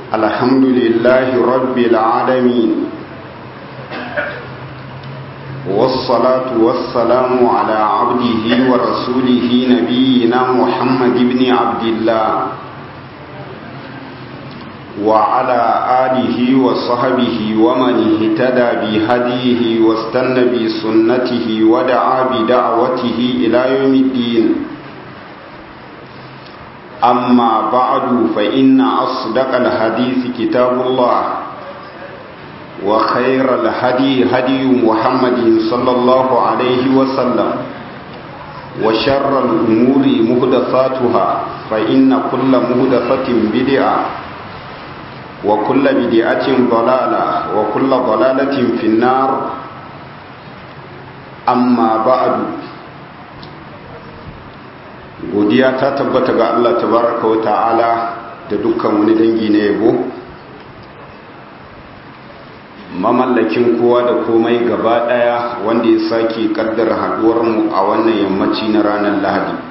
الحمد لله رب العالمين والصلاة والسلام على عبده ورسوله نبينا محمد بن عبد الله وعلى آله وصحبه ومن اهتدى بهديه واستنى بسنته ودعا بدعوته إلى يوم الدين أما بعد فإن أصدق الحديث كتاب الله وخير الهدي هدي محمد صلى الله عليه وسلم وشر الأمور مهدثاتها فإن كل مهدثة بدعة وكل بدعة ضلالة وكل ضلالة في النار أما بعد godiya ta tabbata ga Allah tabaraka wa ta'ala da dukkan wani dangi na yabo mamallakin kowa da komai gaba daya wanda ya sake kaddara haduwar mu a wannan yammaci na ranar Lahadi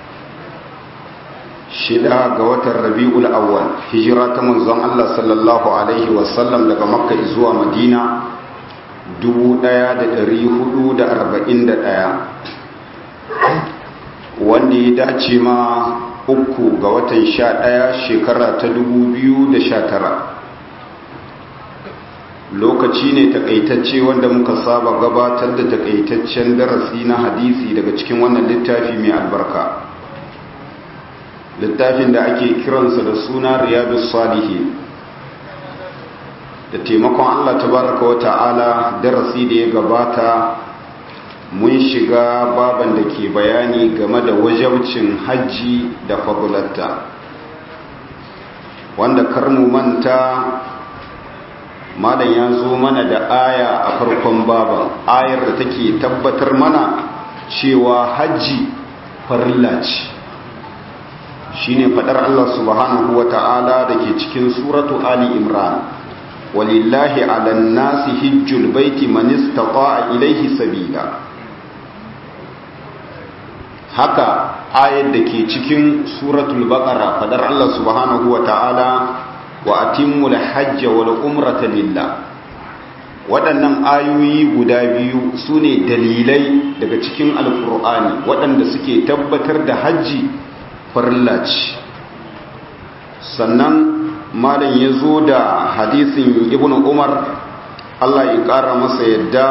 shida ga watan Rabiul Awwal hijira ta manzon Allah sallallahu alaihi wasallam daga Makka zuwa Madina 1441 wanda ya dace ma uku ga watan sha ɗaya shekara ta dubu biyu da sha tara lokaci ne takaitacce wanda muka saba gabatar da takaitaccen darasi na hadisi daga cikin wannan littafi mai albarka littafin da ake kiransa da suna riyadu salihi da taimakon allah tabaraka wa ta'ala darasi da ya gabata mun shiga baban da ke bayani game da wajabcin hajji da fagulatta wanda karmu manta malam ya zo mana da aya a farkon baban ayar da take tabbatar mana cewa hajji farilla ce shine fadar Allah subhanahu wata'ala da ke cikin suratu ali imran walillahi ala nasi hijjul baiti man istata'a ilayhi sabila haka ayar da ke cikin suratul baqara fadar Allah subhanahu wa ta'ala wa atimmul hajja wal umrata lillah waɗannan ayoyi guda biyu su ne dalilai daga cikin alkur'ani waɗanda suke tabbatar da hajji farilla ce sannan malam ya zo da hadisin ibn umar Allah ya ƙara masa yadda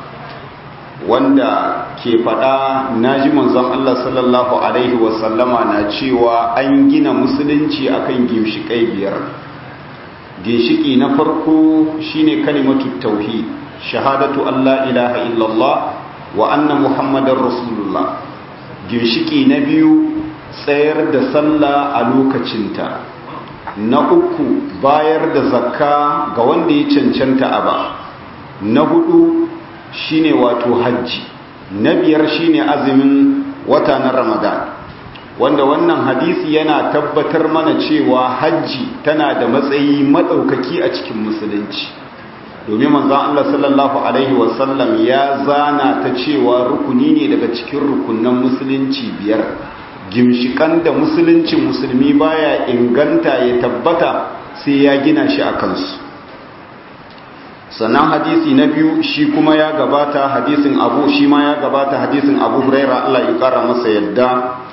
wanda ke faɗa na ji manzon Allah sallallahu Alaihi wasallama na cewa an gina musulunci akan ginshiƙai biyar ginshiki na farko shine kalimatu tauhid shahadatu Allah ilaha illallah wa anna muhammadar rasulullah ginshiki na biyu tsayar da sallah a lokacinta na uku bayar da zakka ga wanda ya cancanta a ba na hudu shine wato hajji na biyar shine azumin wata na ramadan wanda wannan hadisi yana tabbatar mana cewa hajji tana da matsayi maɗaukaki a cikin musulunci domin manzan Allah sallallahu Alaihi wasallam ya zana ta cewa rukuni ne daga cikin rukunan musulunci biyar gimshikan da musuluncin musulmi baya inganta ya tabbata sai ya gina shi a kansu sannan hadisi na biyu shi kuma ya gabata hadisin abu shi ma ya gabata hadisin abu huraira Allah ya kara masa yadda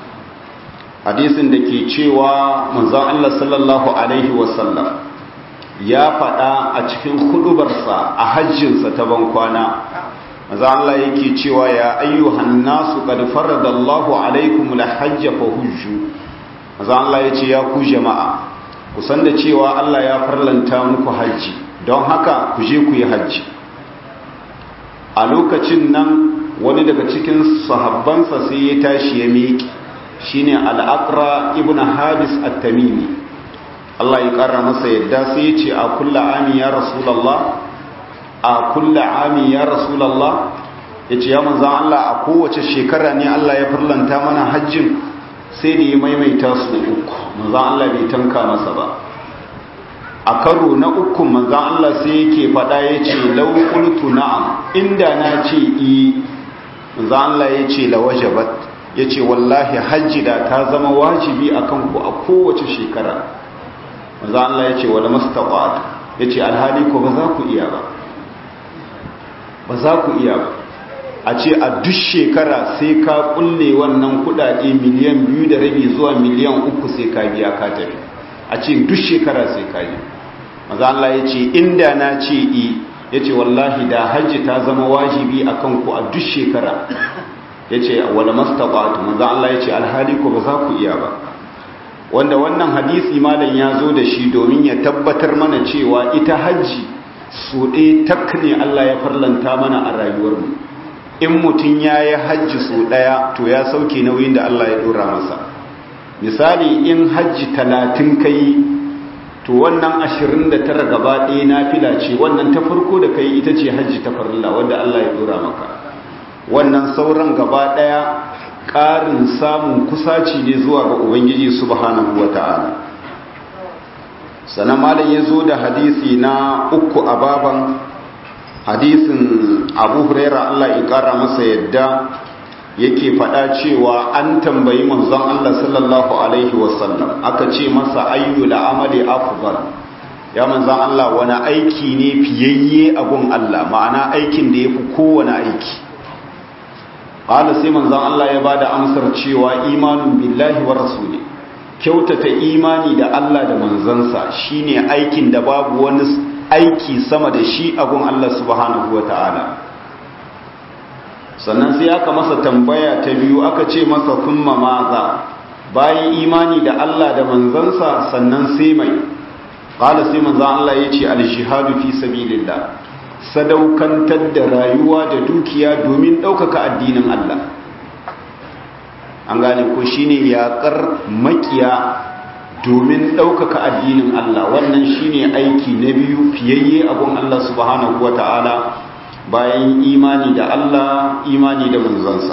hadisin da ke cewa manzon Allah sallallahu alaihi wasallam ya faɗa a cikin hudubarsa a hajjinsa ta bankwana manzon Allah yake cewa ya ayyuhan nasu qad faradallahu alaikum alhajj fa hujju manzon Allah yace ya ku jama'a ku san da cewa Allah ya farlanta muku hajji don haka ku je ku yi hajji a lokacin nan wani daga cikin sahabbansa sai ya tashi ya miƙi shine al'aqra ibn habis at-tamimi Allah ya ƙara masa yadda sai ya ce a kulla ami ya rasulallah a kulla ami ya rasulallah ya ce ya manzan Allah a kowace shekara ne Allah ya farlanta mana hajjin sai da ya maimaita su uku manzan Allah bai tanka masa ba a karo na uku manzan Allah sai yake faɗa ya ce laukultu na'am inda na ce i manzan Allah ya ce lawajabat ya ce wallahi hajji da ta zama wajibi a kanku a kowace shekara manzo Allah ya ce wala mastaqat ya ce alhali ko ba za ku iya ba ba za ku iya ba a ce a duk shekara sai ka kulle wannan kudade miliyan biyu da rabi zuwa miliyan uku sai ka biya ka tafi a ce duk shekara sai ka yi maza Allah ya ce inda na ce i ya ce wallahi da hajji ta zama wajibi a kanku a duk shekara ya ce wala mastaɓatu maza Allah ya ce alhali ko ba za ku iya ba wanda wannan hadisi malam ya zo da shi domin ya tabbatar mana cewa ita hajji so ɗaya tak ne Allah ya farlanta mana a rayuwarmu in mutum ya yi hajji so ɗaya to ya sauke nauyin da Allah ya ɗora masa misali in hajji talatin ka yi to wannan ashirin da tara gaba ɗaya na fila ce wannan ta farko da ka yi ita ce hajji ta farilla wanda Allah ya ɗora maka wannan sauran gaba ɗaya ƙarin samun kusaci ne zuwa ga ubangiji subhanahu wa ta'ala sannan malam ya zo da hadisi na uku a baban hadisin abu huraira allah ya kara masa yadda yake faɗa cewa an tambayi manzon allah sallallahu alaihi wasallam aka ce masa ayyu amali afdal ya manzon allah wani aiki ne fiyayye a gun allah ma'ana aikin da ya fi kowane aiki ƙala sai manzon allah ya bada amsar cewa imanun billahi wa rasuli kyautata imani da allah da manzansa shine aikin da babu wani aiki sama da shi abun Allah subhanahu wa ta'ala sannan sai aka masa tambaya ta biyu aka ce masa kuma maza bayan imani da Allah da manzansa sannan sai mai ƙala sai manzan Allah ya ce aljihadu fi sabilillah sadaukantar da rayuwa da dukiya domin ɗaukaka addinin Allah an gane ko shine yaƙar makiya domin ɗaukaka addinin Allah wannan shine aiki na biyu fiyayye abun Allah subhanahu wa ta'ala bayan imani da Allah imani da manzansa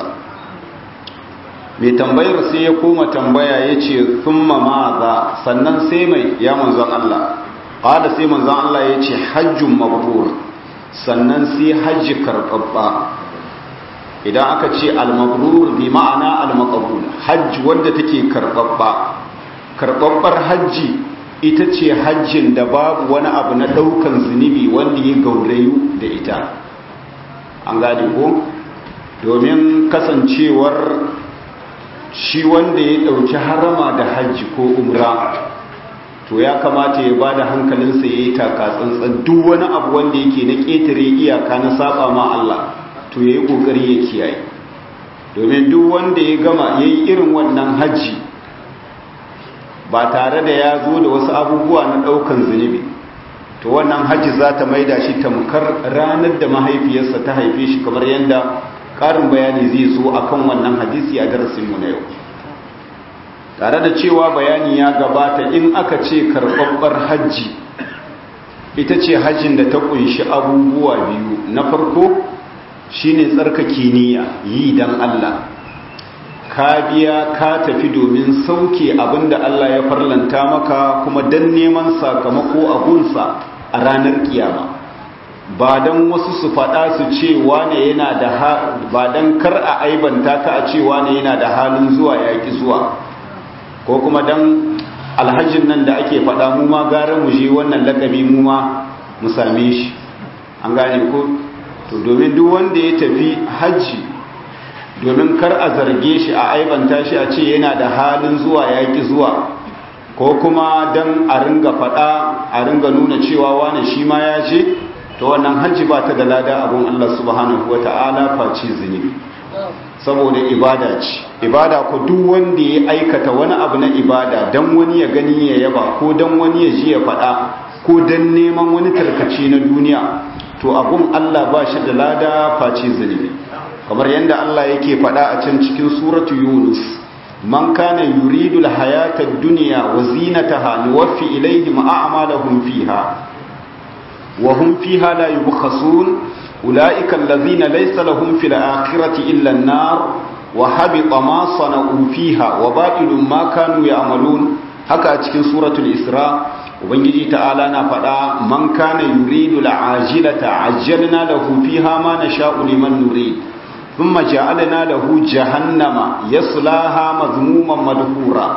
mai tambayar sai ya koma tambaya ya ce thumma maza sannan sai mai ya manzan Allah ƙada sai manzan Allah ya ce hajjun mabrur sannan sai hajji karɓaɓɓa idan aka ce al-mabrur bi ma'ana al-maqbul hajji wanda take karɓaɓɓa karɓaɓɓar hajji ita ce hajjin da babu wani abu na ɗaukan zunubi wanda ya gaurayu da ita an gane ko domin kasancewar shi wanda ya ɗauki harama da hajji ko umra to ya kamata ya ba da hankalinsa ya yi taka tsantsan duk wani abu wanda yake na ƙetare iyaka na saba ma Allah to ya yi ƙoƙari ya kiyaye domin duk wanda ya gama ya yi irin wannan hajji ba tare da ya zo da wasu abubuwa na ɗaukan zunubi to wannan hajji za ta maida shi tamkar ranar da mahaifiyarsa ta haife shi kamar yadda ƙarin bayani zai zo akan wannan hadisi a darasinmu na yau tare da cewa bayani ya gabata in aka ce karɓaɓɓar hajji ita ce hajjin da ta ƙunshi abubuwa biyu na farko shine tsarkake niyya yi don Allah ka biya ka tafi domin sauke abinda Allah ya farlanta maka kuma dan neman sakamako a gunsa a ranar kiyama ba dan wasu su faɗa su ce wane yana da ba dan kar a aibanta ka a ce wane yana da halin zuwa yaƙi zuwa ko kuma dan alhajin nan da ake faɗa mu ma gara mu je wannan lakabi mu ma mu same shi an gane ko to domin duk wanda ya tafi hajji domin kar a zarge shi a aibanta shi a ce yana da halin zuwa yaƙi zuwa ko kuma don a ringa faɗa a ringa nuna cewa wane shi ma ya ce to wannan hajji ba ta da lada abun Allah subhanahu wa ta'ala face zunubi saboda ibada ce ibada ko duk wanda ya aikata wani abu na ibada don wani ya gani ya yaba ko don wani ya ji ya faɗa ko don neman wani tarkace na duniya to abun Allah ba shi da lada face zunubi kamar yadda Allah yake faɗa a can cikin suratu Yunus man kana yuridu alhayata ad-dunya wa zinataha nuwaffi ilayhim a'malahum fiha wa hum fiha la yubkhasun ulaika alladhina laysa lahum fil akhirati illa an-nar wa habita ma sana'u fiha wa batilun ma kanu ya'malun haka a cikin suratul Isra ubangiji ta'ala na faɗa man kana yuridu al'ajilata ajjalna lahu fiha ma nasha'u liman nurid ثم جعلنا له جهنم يصلاها مذموما مدحورا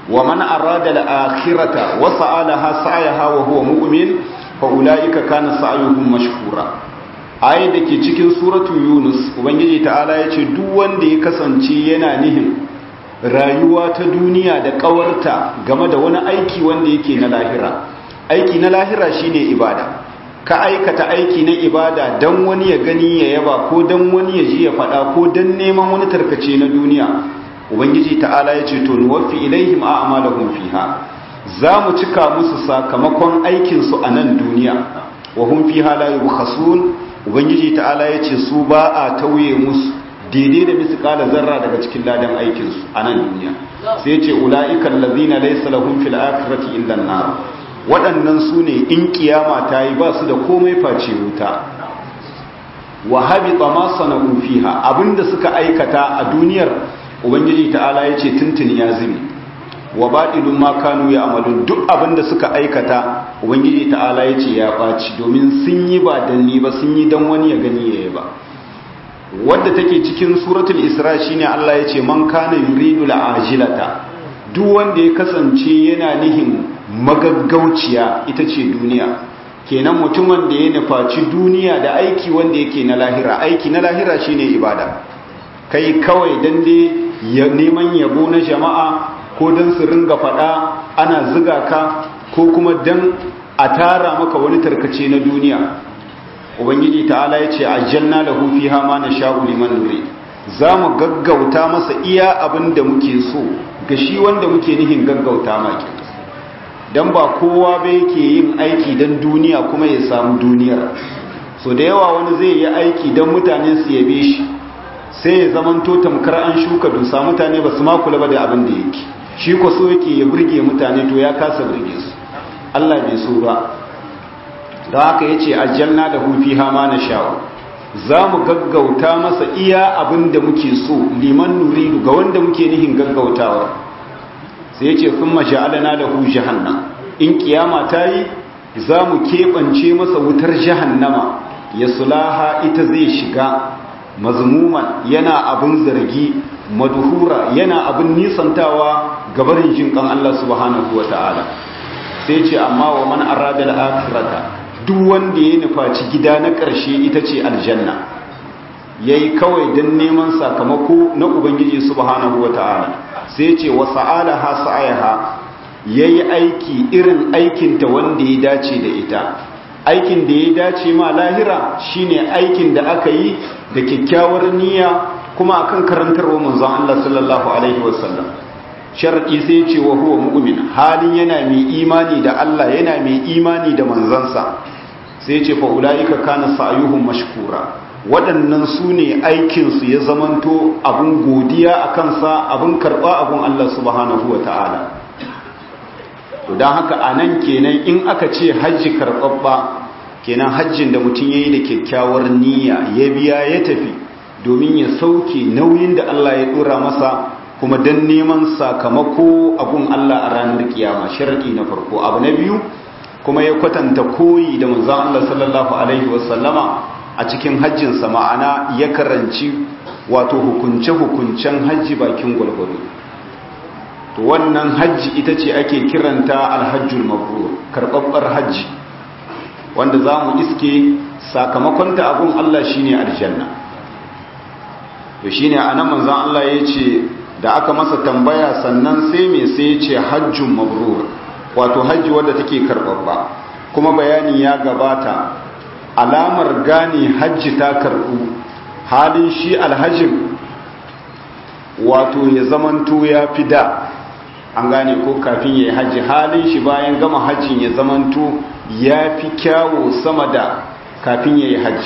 wa man arada al-akhirata wa sa'alaha sa'yaha wa huwa mu'min fa ulaika kana sa'yuhum mashkura ayat da ke cikin suratul yunus ubangiji ta'ala yace duk wanda ya kasance yana nihin rayuwa ta duniya da kawarta game da wani aiki wanda yake na lahira aiki na lahira shine ibada ka aikata aiki na ibada dan wani ya gani ya yaba ko dan wani ya ji ya faɗa ko dan neman wani tarkace na duniya ubangiji ta'ala ya ce to nuwaffi ilaihim a'malahum fiha za mu cika musu sakamakon aikin su a nan duniya wa hum fiha la yubkhasun ubangiji ta'ala ya ce su ba a tauye musu daidai da misqala zarra daga cikin ladan aikin su a nan duniya sai ya ce ulaika allazina laysa lahum fil akhirati illa an-nar waɗannan su ne in kiyama ta yi ba su da komai face wuta wa habita ma sana'u fiha abinda suka aikata a duniyar ubangiji ta'ala ya ce tuntuni ya zumi wa baɗilun ma kanu ya amalun duk abinda suka aikata ubangiji ta'ala ya ce ya ɓaci domin sun yi ba dan ni ba sun yi dan wani ya gani ya ba wadda take cikin suratul isra shine Allah ya ce man kana yuridu la'ajilata duk wanda ya kasance yana nihin magaggauciya ita ce duniya kenan mutumin da ya nufaci duniya da aiki wanda yake na lahira aiki na lahira shine ibada kai kawai dan dai neman yabo na jama'a ko dan su ringa fada ana ziga ka ko kuma dan a tara maka wani tarkace na duniya ubangiji ta'ala ya ce aljanna lahu fiha ma nasha'u liman nuri za mu gaggauta masa iya abin da muke so ga shi wanda muke nihin gaggauta maki don ba kowa ba yake yin aiki don duniya kuma ya samu duniyar so da yawa wani zai yi aiki don mutane su yabe shi sai ya zaman to tamkar an shuka dusa mutane ba su makula ba da abin da yake shi ko so yake ya burge mutane to ya kasa burge su Allah bai so ba da haka yace aljanna da hufi hama na sha'u za mu gaggauta masa iya abin da muke so liman nuridu ga wanda muke nihin gaggautawa sai ya ce sun masha'alana da hu jahannam in kiyama ta yi za mu keɓance masa wutar jahannama ya sulaha ita zai shiga mazmuman yana abin zargi maduhura yana abin nisantawa gabarin jin kan Allah subhanahu wa ta'ala sai ce amma wa man arada al-akhirata duk wanda ya nufaci gida na ƙarshe ita ce aljanna ya yi kawai don neman sakamako na ubangiji subhanahu wa ta'ala sai ce wa sa'ala ha sa'ayaha ya yi aiki irin aikinta wanda ya dace da ita aikin da ya dace ma lahira shine aikin da aka yi da kyakkyawar niyya kuma akan karantarwa manzon Allah sallallahu alaihi wasallam sharadi sai ce wa huwa mu'min halin yana mai imani da Allah yana mai imani da manzansa sai ce fa ulaika kana sa'yuhum mashkura waɗannan su ne aikinsu ya zamanto abun godiya a kansa abun karɓa abun Allah subhanahu wa ta'ala don haka a nan kenan in aka ce hajji karɓaɓɓa kenan hajjin da mutum ya yi da kyakkyawar niyya ya biya ya tafi domin ya sauke nauyin da Allah ya ɗora masa kuma don neman sakamako abun Allah a ranar kiyama sharaɗi na farko abu na biyu kuma ya kwatanta koyi da manzon Allah sallallahu alaihi wasallama a cikin hajjinsa ma'ana ya karanci wato hukunce-hukuncen hajji bakin gwalgwado to wannan hajji ita ce ake kiranta alhajjul mabrur karɓaɓɓar hajji wanda za mu iske sakamakonta abun Allah shine aljanna to shine anan manzon Allah ya ce da aka masa tambaya sannan sai me sai ya ce hajjun mabrur wato hajji wadda take karɓaɓɓa kuma bayani ya gabata alamar gane hajji ta karɓu halin shi alhajin wato ya zamanto ya fi da an gane ko kafin ya yi hajji halin shi bayan gama hajjin ya zamanto ya fi kyawo sama da kafin ya yi hajji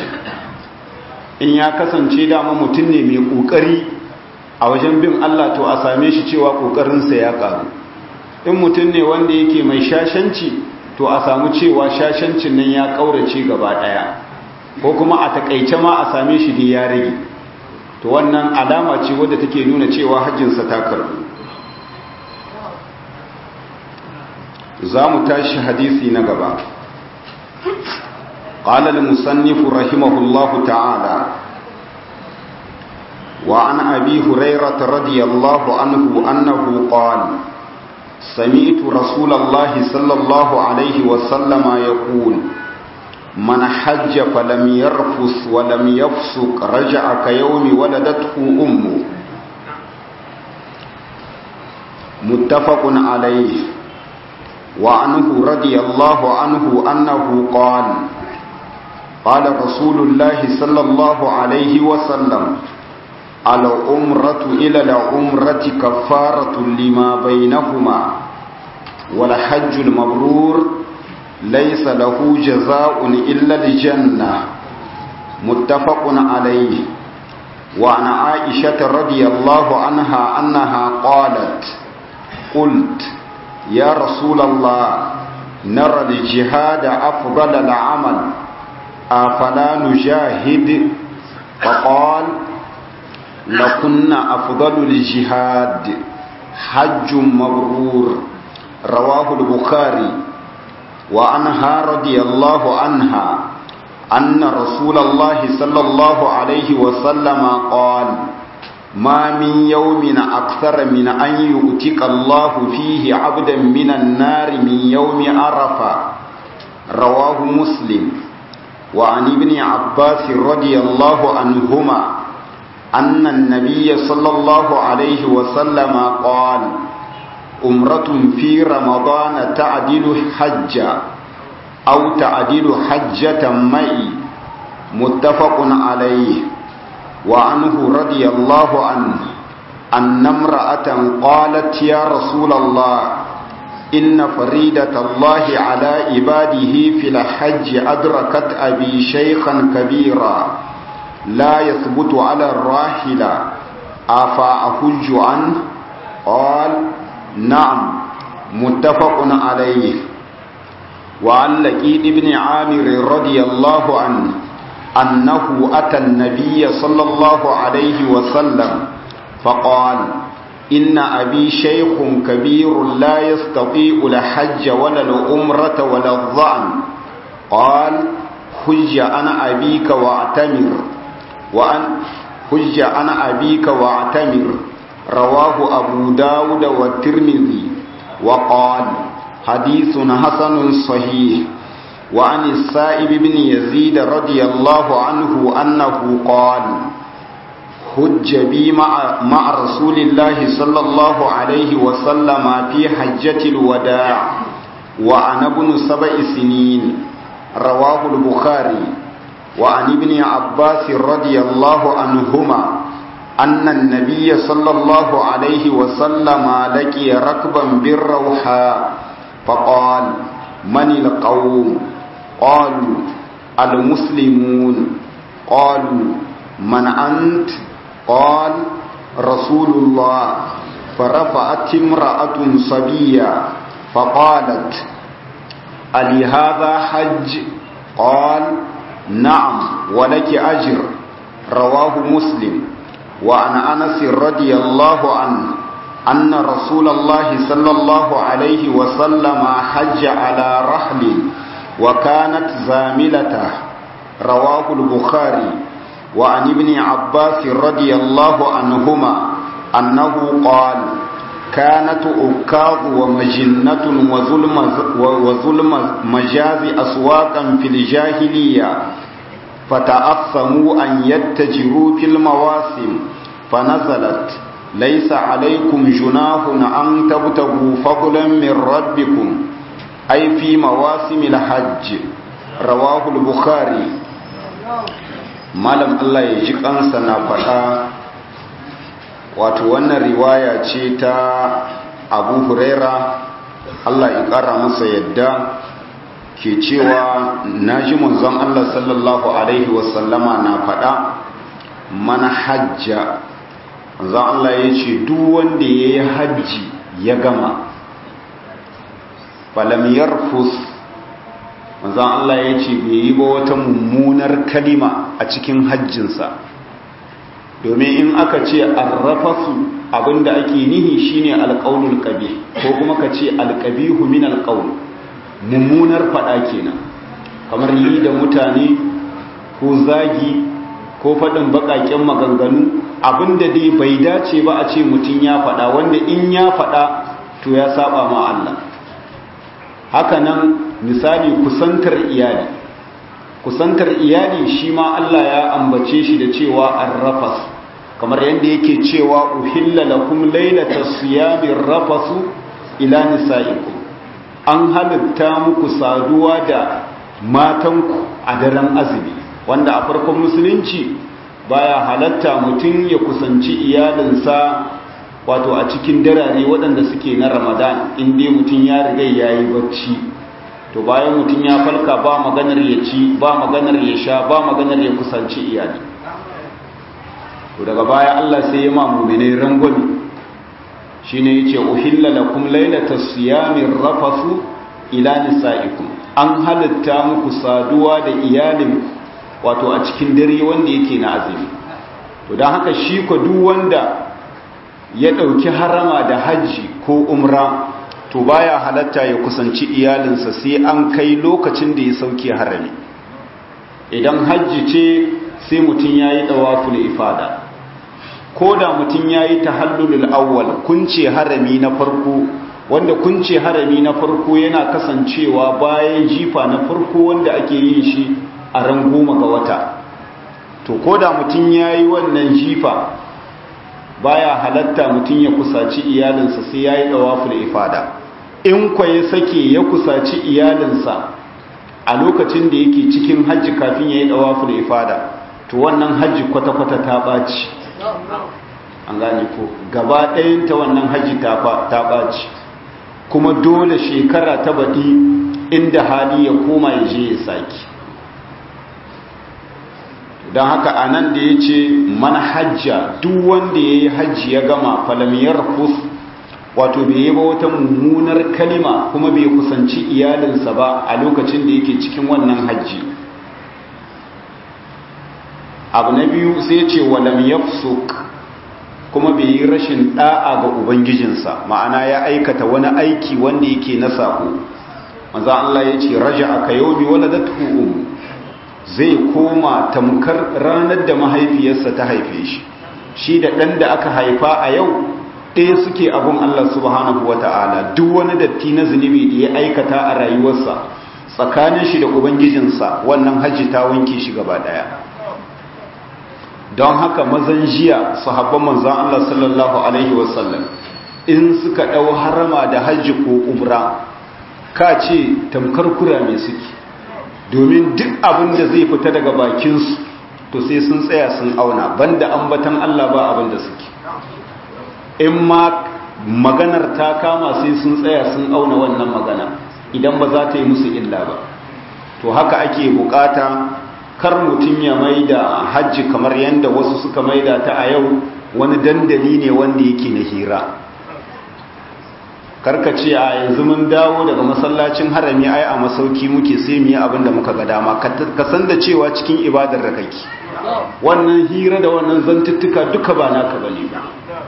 in ya kasance dama mutum ne mai ƙoƙari a wajen bin Allah to a same shi cewa ƙoƙarinsa ya ƙaru in mutum ne wanda yake mai shashanci to a samu cewa shashancin nan ya ƙaurace gaba ɗaya ko kuma a takaice ma a same shi da ya rage to wannan alama ce wadda take nuna cewa hajjinsa ta karbu za mu tashi hadisi na gaba قال المصنف رحمه الله تعالى وعن أبي هريرة رضي الله عنه أنه قال سمعت رسول الله صلى الله عليه وسلم يقول من حج فلم يرفث ولم يفسق رجع كيوم ولدته أمه متفق عليه وعنه رضي الله عنه أنه قال قال رسول الله صلى الله عليه وسلم العمرة إلى العمرة كفارة لما بينهما والحج المبرور ليس له جزاء إلا الجنة متفق عليه وعن عائشة رضي الله عنها أنها قالت قلت يا رسول الله نرى الجهاد أفضل العمل أفلا نجاهد فقال لكن أفضل الجهاد حج مبرور رواه البخاري وعنها رضي الله عنها أن رسول الله صلى الله عليه وسلم قال ما من يوم أكثر من أن يؤتك الله فيه عبدا من النار من يوم عرفة رواه مسلم وعن ابن عباس رضي الله عنهما أن النبي صلى الله عليه وسلم قال أمرة في رمضان تعدل حجة أو تعدل حجة معي متفق عليه وعنه رضي الله عنه أن امرأة قالت يا رسول الله إن فريدة الله على عباده في الحج أدركت أبي شيخا كبيرا لا يثبت على الراحلة أفأحج عنه قال نعم متفق عليه وعن لقيد بن عامر رضي الله عنه أنه أتى النبي صلى الله عليه وسلم فقال إن أبي شيخ كبير لا يستطيع الحج ولا الأمرة ولا الظعن قال حج أنا أبيك واعتمر وأن حج أنا أبيك واعتمر رواه أبو داود والترمذي وقال حديث حسن صحيح وعن السائب بن يزيد رضي الله عنه أنه قال حج بي مع, مع رسول الله صلى الله عليه وسلم في حجة الوداع وأنا ابن سبع سنين رواه البخاري وعن ابن عباس رضي الله عنهما أن النبي صلى الله عليه وسلم لقي ركبا بالروحاء فقال من القوم قالوا المسلمون قالوا من أنت قال رسول الله فرفعت امرأة صبية فقالت ألي هذا حج قال نعم ولك أجر رواه مسلم وعن أنس رضي الله عنه أن رسول الله صلى الله عليه وسلم حج على رحل وكانت زاملته رواه البخاري وعن ابن عباس رضي الله عنهما أنه قال كانت أكاظ ومجنة وظلم, وظلم مجاز أسواقا في الجاهلية فتأثموا أن يتجروا في المواسم فنزلت ليس عليكم جناح أن تبتغوا فضلا من ربكم أي في مواسم الحج رواه البخاري malam Allah ya ji kansa na faɗa wato wannan riwaya ce ta abu huraira Allah ya ƙara masa yadda ke cewa na ji manzon Allah sallallahu Alaihi wasallama na faɗa mana hajja manzon Allah ya ce duk wanda ya yi hajji ya gama falamiyar fus manzon Allah ya ce bai yi ba wata mummunar kalima a cikin hajjinsa domin in aka ce arrafasu abinda ake nihi shine alƙaunul ƙabi ko kuma ka ce alƙabihu min alƙaun mummunar faɗa kenan kamar yi da mutane ko zagi ko faɗin baƙaƙen maganganu abinda dai bai dace ba a ce mutum ya faɗa wanda in ya faɗa to to ya saba ma Allah hakanan misali kusantar iyali kusantar iyali shi ma Allah ya ambace shi da cewa arrafas kamar yadda yake cewa uhilla lakum lailatas siyami rafasu ila nisaikum an halitta muku saduwa da matanku a daren azumi wanda a farkon musulunci baya halatta mutum ya kusanci iyalinsa wato a cikin darare waɗanda suke na ramadan inda mutum ya riga ya yi bacci to bayan mutum ya falka ba maganar ya ci ba maganar ya sha ba maganar ya kusanci iyali to daga baya Allah sai ya ma mu'minai rangwami shine yace uhilla lakum laylatas siyami rafasu ila nisaikum an halitta muku saduwa da iyalin wato a cikin dare wanda yake na azumi to dan haka shi ko duk wanda ya dauki harama da haji ko umra to baya halatta ya kusanci iyalinsa sai an kai lokacin da ya sauke harami idan hajji ce sai mutum yayi dawaful ifada ko da mutum ya yi tahallulul awwal kunce harami na farko wanda kunce harami na farko yana kasancewa bayan jifa na farko wanda ake yin shi a ran goma ga wata to ko da mutum ya yi wannan jifa baya halatta mutum ya kusaci iyalinsa sai ya yi ɗawaful ifada in kwa ya sake ya kusaci iyalinsa a lokacin da yake cikin hajji kafin ya yi ɗawaful ifada to wannan hajji kwata-kwata ta ɓaci an gane ko gaba ɗayanta wannan hajji ta ɓaci kuma dole shekara ta baɗi inda hali ya koma ya je ya saki don haka a nan da ya ce mana hajja duk wanda ya yi hajji ya gama falamiyar kus wato bai yi ba wata mummunar kalima kuma bai kusanci iyalinsa ba a lokacin da yake cikin wannan hajji abu na biyu sai ce walam yafsuk kuma bai yi rashin da'a ga ubangijinsa ma'ana ya aikata wani aiki wanda yake na sako manzo Allah ya ce raja aka yawmi waladatu um zai koma tamkar ranar da mahaifiyarsa ta haife shi shi da dan da aka haifa a yau ɗaya suke abun Allah subhanahu wata'ala duk wani datti na zunubi da ya aikata a rayuwarsa tsakanin shi da ubangijinsa wannan hajji ta wanke shi gaba daya don haka mazan jiya sahabban manzan Allah sallallahu Alaihi wasallam in suka ɗau harama da hajji ko umra ka ce tamkar kura mai suke domin duk abin da zai fita daga bakinsu to sai sun tsaya sun auna banda ambatan Allah ba abin da suke in ma maganar ta kama sai sun tsaya sun auna wannan magana idan ba za ta yi musu illa ba to haka ake bukata kar mutum ya maida hajji kamar yadda wasu suka maida ta a yau wani dandali ne wanda yake na hira karkace a yanzu mun dawo daga masallacin harami ai a masauki muke sai mu yi abin da muka ga dama ka san da cewa cikin ibadar da kake wannan hira da wannan zantuttuka duka ba naka bane ba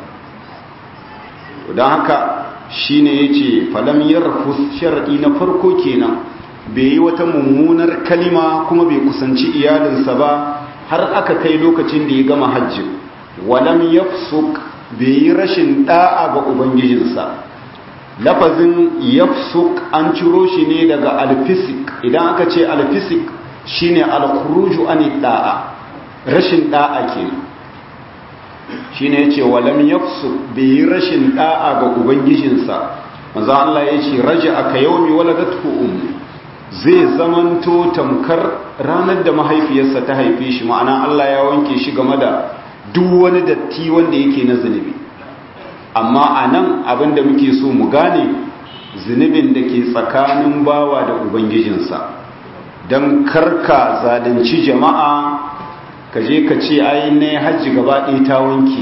don haka shine yace falam yarfus shar'i na farko kenan bai yi wata mummunar kalima kuma bai kusanci iyalinsa ba har aka kai lokacin da ya gama hajji walam yafsuk bai yi rashin da'a ga ubangijinsa lafazin yafsuk an ciro shi ne daga alfisik idan aka ce alfisik shine alkhuruju an da'a rashin da'a kenan shine yace walam yafsuk bai yi rashin da'a ga ubangijinsa manzo Allah yace raja aka yaumi waladatu ummu zai zamanto tamkar ranar da mahaifiyarsa ta haife shi ma'ana Allah ya wanke shi game da duk wani datti wanda yake na zunubi amma a nan abinda muke so mu gane zunubin da ke tsakanin bawa da ubangijinsa don karka zalunci jama'a ka je ka ce ai ne hajji gaba ɗaya ta wanke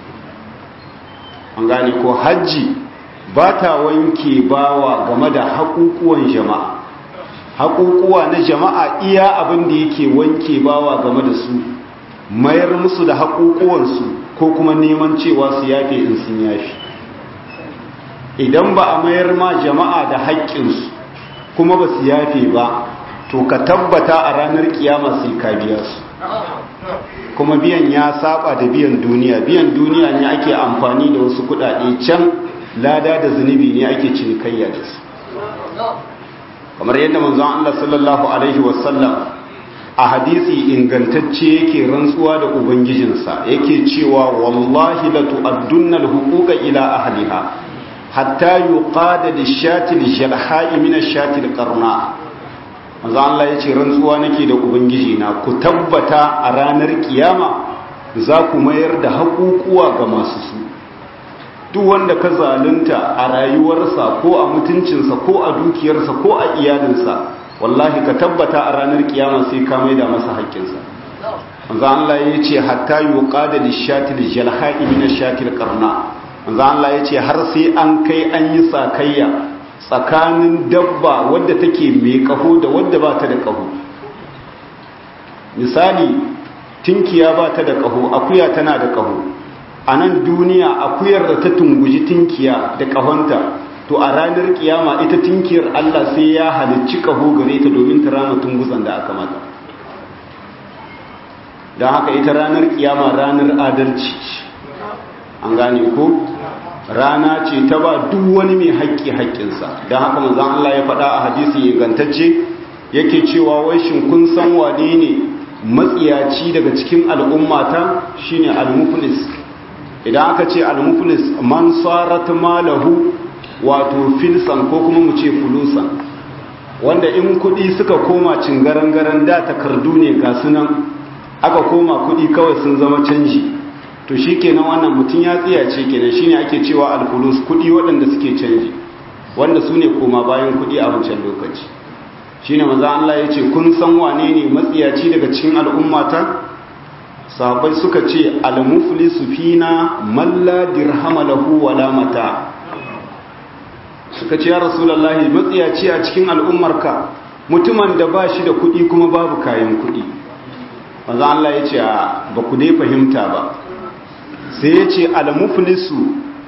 an gane ko hajji ba ta wanke bawa game da haƙuƙuwan jama'a haƙuƙuwa na jama'a iya abin da yake wanke bawa game da su mayar musu da haƙuƙuwansu ko kuma neman cewa su yafe in sun yafi idan ba a mayar ma jama'a da haƙƙinsu kuma ba su yafe ba to ka tabbata a ranar kiyama sai ka biya su kuma biyan ya saba da biyan duniya biyan duniya ne ake amfani da wasu kuɗaɗe can lada da zunubi ne ake cinikayya da su kamar yadda manzon Allah sallallahu alaihi wasallam a hadisi ingantacce yake rantsuwa da ubangijinsa yake cewa wallahi la tu'addunna al-huquqa ila ahliha hatta yuqada lish-shati lish-shalha'i min ash-shati al-qarna manzo Allah yace rantsuwa nake da ubangiji na ku tabbata a ranar kiyama za ku mayar da haƙuƙuwa ga masu su duk wanda ka zalunta a rayuwarsa ko a mutuncinsa ko a dukiyarsa ko a iyalinsa wallahi ka tabbata a ranar kiyama sai ka maida masa haƙƙinsa manzo Allah ya ce hatta yuqada lishatil jalha'i min ashatil qarna manzo Allah ya ce har sai an kai an yi sakayya tsakanin dabba wadda take mai kaho da wadda ba ta da kaho misali tinkiya ba ta da kaho akuya tana da kaho a nan duniya akuyar da ta tunguji tinkiya da kahonta to a ranar kiyama ita tinkiyar Allah sai ya halicci kaho gare ta domin ta rama tunguzan da aka mata don haka ita ranar kiyama ranar adalci an gane ko rana ce ta ba duk wani mai haƙƙi haƙƙinsa don haka manzan Allah ya faɗa a hadisi ingantacce yake cewa wai shin kun san wane ne matsiyaci daga cikin al'ummata shine al-muflis idan aka ce al-muflis man sarat malahu wato filsan ko kuma mu ce fulusan wanda in kudi suka koma cingaran-garan da takardu ne ga sunan aka koma kudi kawai sun zama canji to shi kenan wannan mutum ya tsiyace kenan shine ake cewa alfulus kudi waɗanda suke canji wanda su ne koma bayan kudi a wancan lokaci shine maza Allah ya ce kun san wane ne matsiyaci daga cikin al'ummata sahabbai suka ce al-muflisu fina man la dirhama lahu wala mata suka ce ya rasulullahi matsiyaci a cikin al'ummarka mutumin da ba shi da kuɗi kuma babu kayan kuɗi maza Allah ya ce ba ku dai fahimta ba sai ya ce al-muflisu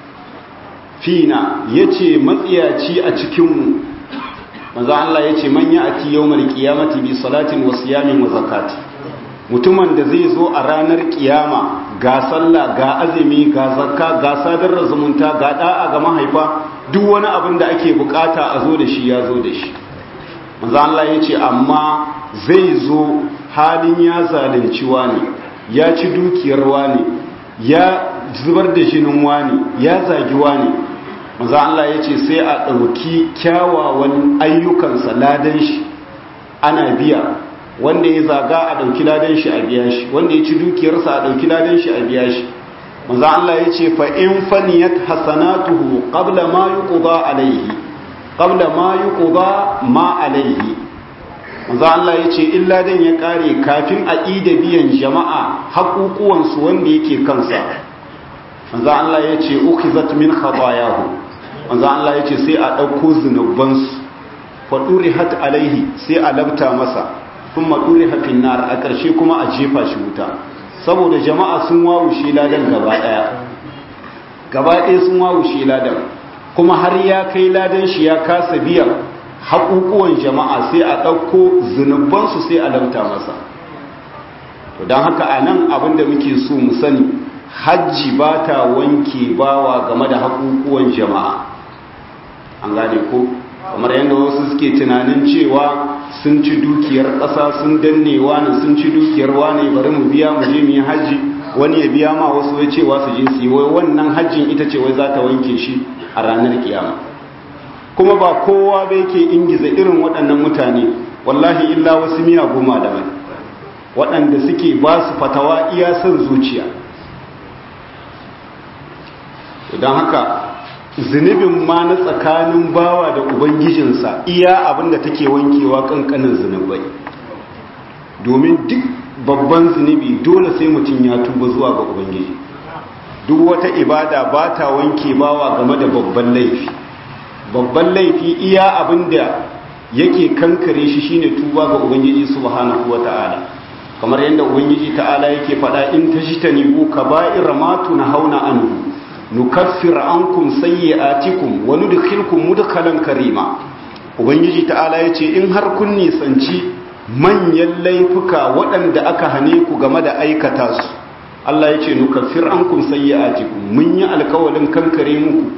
fina ya ce matsiyaci a cikinmu maza Allah ya ce manya a ti yau qiyamati bi salatin wa siyamin wa zakati mutumin da zai zo a ranar kiyama ga sallah ga azumi ga zakka ga sadar da zumunta ga da'a ga mahaifa duk wani abin da ake bukata a zo da shi ya zo da shi manzo Allah ya ce amma zai zo halin ya zalunci wani ya ci dukiyar wani ya zubar da jinin wani ya zagi wani manzo Allah ya ce sai a ɗauki kyawawan ayyukansa ladan shi ana biya wanda ya zaga a ɗauki ladan shi a biya shi wanda ya ci dukiyarsa a ɗauki ladan shi a biya shi manzo Allah ya ce fa in faniyat hasanatuhu qabla ma yuqda alayhi qabla ma yuqda ma alayhi manzo Allah ya ce illa dan ya kare kafin a ida biyan jama'a haƙuƙuwan su wanda yake kansa manzo Allah ya ce ukhizat min khatayahu manzo Allah ya ce sai a ɗauko zunuban su fa durihat alaihi sai a labta masa kuma duriha fin nar a ƙarshe kuma a jefa shi wuta saboda jama'a sun wawushe ladan gaba ɗaya gaba ɗaya sun wawushe ladan kuma har ya kai ladan shi ya kasa biya haƙuƙuwan jama'a sai a ɗauko zunubansu sai a lamta masa to don haka a nan abin da muke so mu sani hajji ba ta wanke bawa game da haƙuƙuwan jama'a an gane ko kamar yadda wasu suke tunanin cewa sun ci dukiyar ƙasa sun danne wani sun ci dukiyar wani bari mu biya mu je mu yi hajji wani ya biya ma wasu ya cewa su je su yi wai wannan hajjin ita ce wai za ta wanke shi a ranar kiyama kuma ba kowa ba yake ingiza irin waɗannan mutane wallahi illa wasu miya goma da mai waɗanda suke ba su fatawa iya son zuciya don haka zunubin ma na tsakanin bawa da ubangijinsa iya abinda take wankewa kankanin zunubai domin duk babban zunubi dole sai mutum ya tuba zuwa ga ubangiji duk wata ibada ba ta wanke bawa game da babban laifi babban laifi iya abinda yake kankare shi shine tuba ga ubangiji subhanahu wata'ala kamar yadda ubangiji ta'ala yake faɗa in tajtanibu kaba'ira ma tunhauna anhu nukaffir ankum sayyi'atikum wa nudkhilkum mudkhalan karima ubangiji ta'ala yace in har kun nisanci manyan laifuka waɗanda aka hane ku game da aikata su Allah yace nukaffir ankum sayyi'atikum mun yi alkawalin kankare muku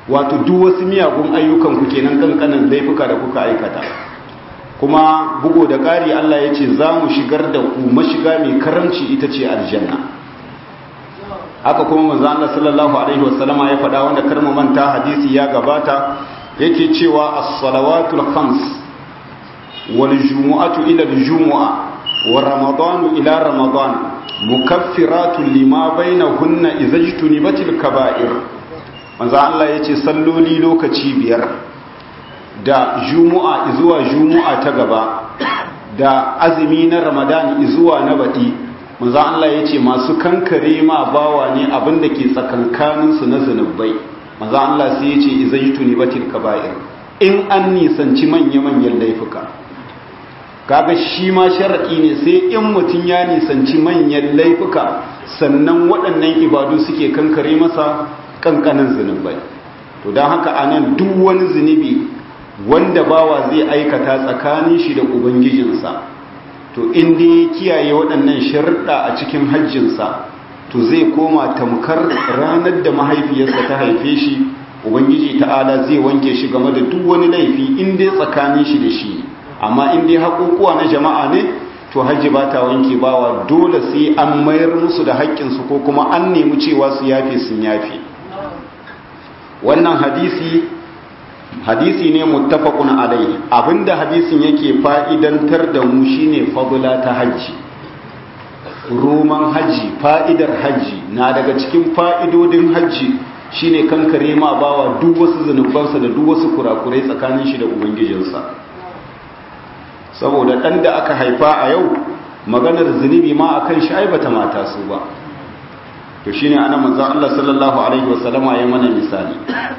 wato duk wasu miyagun ayyukan ku kenan kankanin laifuka da kuka aikata kuma bugo da ƙari Allah ya ce za mu shigar da ku mashiga mai karamci ita ce aljanna haka kuma manzo Allah sallallahu alaihi wasallama ya faɗa wanda karmu manta hadisi ya gabata yake cewa as-salawatul khams wal jumu'atu ila al-jumu'a wa ramadanu ila ramadan mukaffiratun lima bainahunna idza jtunibatil kaba'ir manzo Allah yace salloli lokaci biyar da jumu'a zuwa jumu'a ta gaba da azumi na ramadan zuwa na baɗi manzo Allah yace masu kankare ma bawa ne abinda ke tsakankanin su na zanubai manzo Allah sai yace idza jtunibatil kaba'ir in an nisanci manya-manyan laifuka kaga shi ma sharaɗi ne sai in mutum ya nisanci manyan laifuka sannan waɗannan ibadu suke kankare masa ƙanƙanin zunubai to don haka anan duk wani zunubi wanda bawa zai aikata tsakanin shi da ubangijinsa to inda ya kiyaye waɗannan sharuɗa a cikin hajjinsa to zai koma tamkar ranar da mahaifiyarsa ta haife shi ubangiji ta'ala zai wanke shi game da duk wani laifi inda tsakanin shi da shi amma in dai haƙoƙuwa na jama'a ne to hajji ba ta wanke bawa dole sai an mayar musu da haƙƙinsu ko kuma an nemi cewa su yafe sun yafe wannan hadisi hadisi ne muttafaqun alai abinda hadisin yake fa'idantar da mu shine fadla ta hajji roman hajji fa'idar hajji na daga cikin fa'idodin hajji shine kankare ma bawa duk wasu zanubansa da duk wasu kurakurai tsakanin shi da ubangijinsa saboda ɗan da aka haifa a yau maganar zunubi ma a kan shi bata mata su ba to shi ne ana manzan Allah sallallahu Alaihi wasallama ya mana misali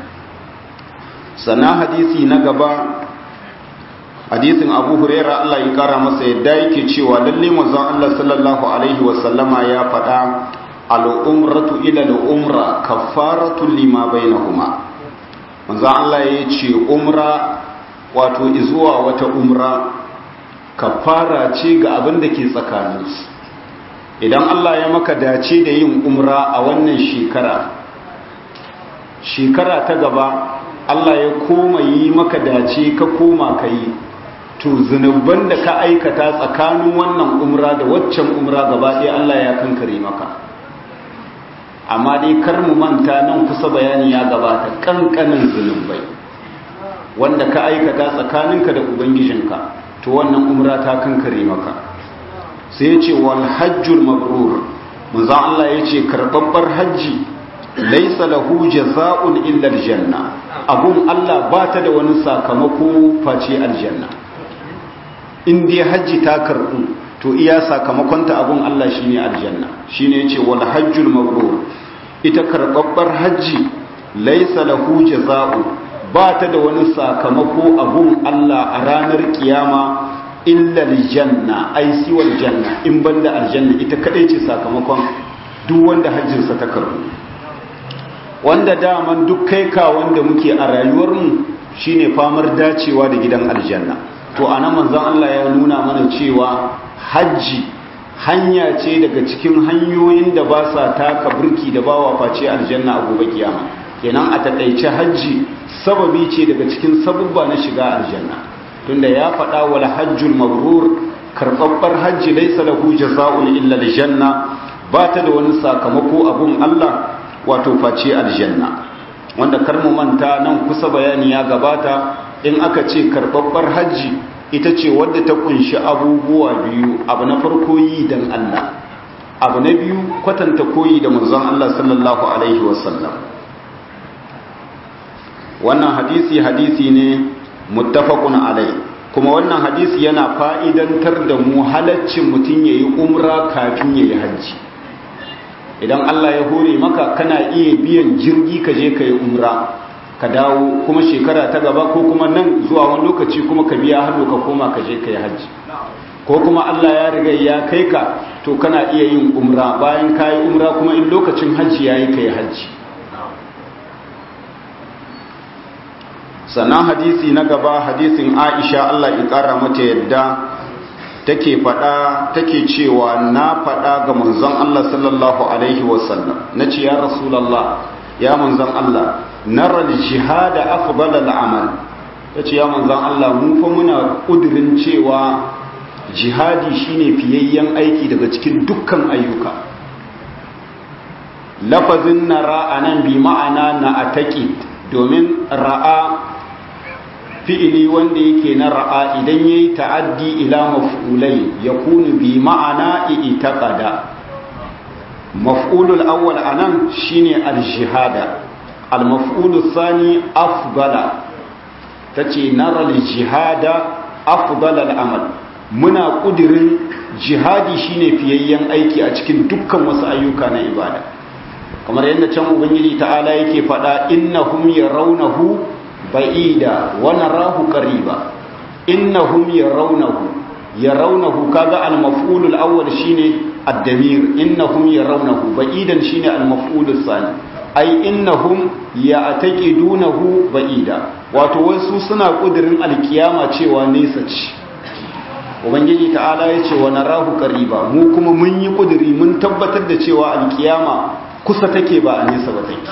sana hadisi na gaba hadisin abu huraira Allah ya kara masa yadda yake cewa lalle manzan Allah sallallahu Alaihi wasallama ya faɗa al'umratu ila al'umra kafaratu lima bainahuma manzan Allah ya ce umra wato izuwa wata umra kafara ce ga abin da ke tsakaninsu idan Allah ya maka dace da yin umra a wannan shekara shekara ta gaba Allah ya koma yi maka dace ka koma ka yi to zunuban da ka aikata tsakanin wannan umra da waccan umra gaba ɗaya Allah ya kankare maka amma dai kar mu manta nan kusa bayani ya gabata kankanin zunubai wanda ka aikata tsakaninka da ubangijinka to wannan umra ta kankare maka sai ya ce wal hajjul mabrur manzon Allah ya ce karbabbar hajji laisa lahu jaza'un illa aljanna abun Allah ba ta da wani sakamako face aljanna in dai hajji ta karbu to iya sakamakon ta abun Allah shine aljanna shine yace wal hajjul mabrur ita karbabbar hajji laisa lahu jaza'un ba ta da wani sakamako abun Allah a ranar kiyama illa aljanna ai siwal janna in banda aljanna ita kadai ce sakamakon duk wanda hajjinsa ta karbu wanda daman duk kai ka wanda muke a rayuwar mu shine famar dacewa da gidan aljanna to anan manzon Allah ya nuna mana cewa hajji hanya ce daga cikin hanyoyin da ba sa taka burki da bawa face aljanna a gobe kiyama kenan a takaice hajji sababi ce daga cikin sabubba na shiga aljanna tunda ya faɗa wal hajjul mabrur karɓaɓɓar hajji laysa lahu jazaa'un illa aljanna ba ta da wani sakamako abun Allah wato face aljanna wanda kar mu manta nan kusa bayani ya gabata in aka ce karɓaɓɓar hajji ita ce wadda ta kunshi abubuwa biyu abu na farko yi dan Allah abu na biyu kwatanta koyi da manzon Allah sallallahu alaihi wasallam wannan hadisi hadisi ne muttafaqun alai kuma wannan hadisi yana fa'idantar da mu halaccin mutum yayi umra kafin yayi hajji idan Allah ya hore maka kana iya biyan jirgi ka je kai umra ka dawo kuma shekara ta gaba ko kuma nan zuwa wani lokaci kuma ka biya hannu ka koma ka je kai hajji ko kuma Allah ya riga ya kai ka to kana iya yin umra bayan kayi umra kuma in lokacin hajji yayi kai hajji sannan hadisi na gaba hadisin aisha Allah ya ƙara mata yadda take faɗa take cewa na faɗa ga manzon Allah sallallahu alaihi wasallam na ce ya rasulallah ya manzon Allah nara jihada afdal al-amal tace ya manzon Allah mu fa muna kudirin cewa jihadi shine fiyayyen aiki daga cikin dukkan ayyuka lafazin nara anan bi ma'ana na ataqi domin ra'a fi'ili wanda yake na ra'a idan yayi ta'addi ila maf'ulai yakunu bi ma'ana i'taqada maf'ulul awwal anan shine al-jihada al-maf'ulus thani afdala tace nara al-jihada afdala al-amal muna kudirin jihadi shine fiyayyen aiki a cikin dukkan wasu ayyuka na ibada kamar yadda can ubangiji ta'ala yake faɗa innahum yarawnahu ba'ida wa narahu qariba innahum yarawnahu yarawnahu kaga al-maf'ulul awwal shine ad-damir innahum yarawnahu ba'idan shine al-maf'ulus sani ai innahum ya'taqidunahu ba'ida wato wasu suna kudirin alkiyama cewa nesa ce ubangiji ta'ala ya ce wa narahu qariba mu kuma mun yi kudiri mun tabbatar da cewa alkiyama kusa take ba a nesa ba take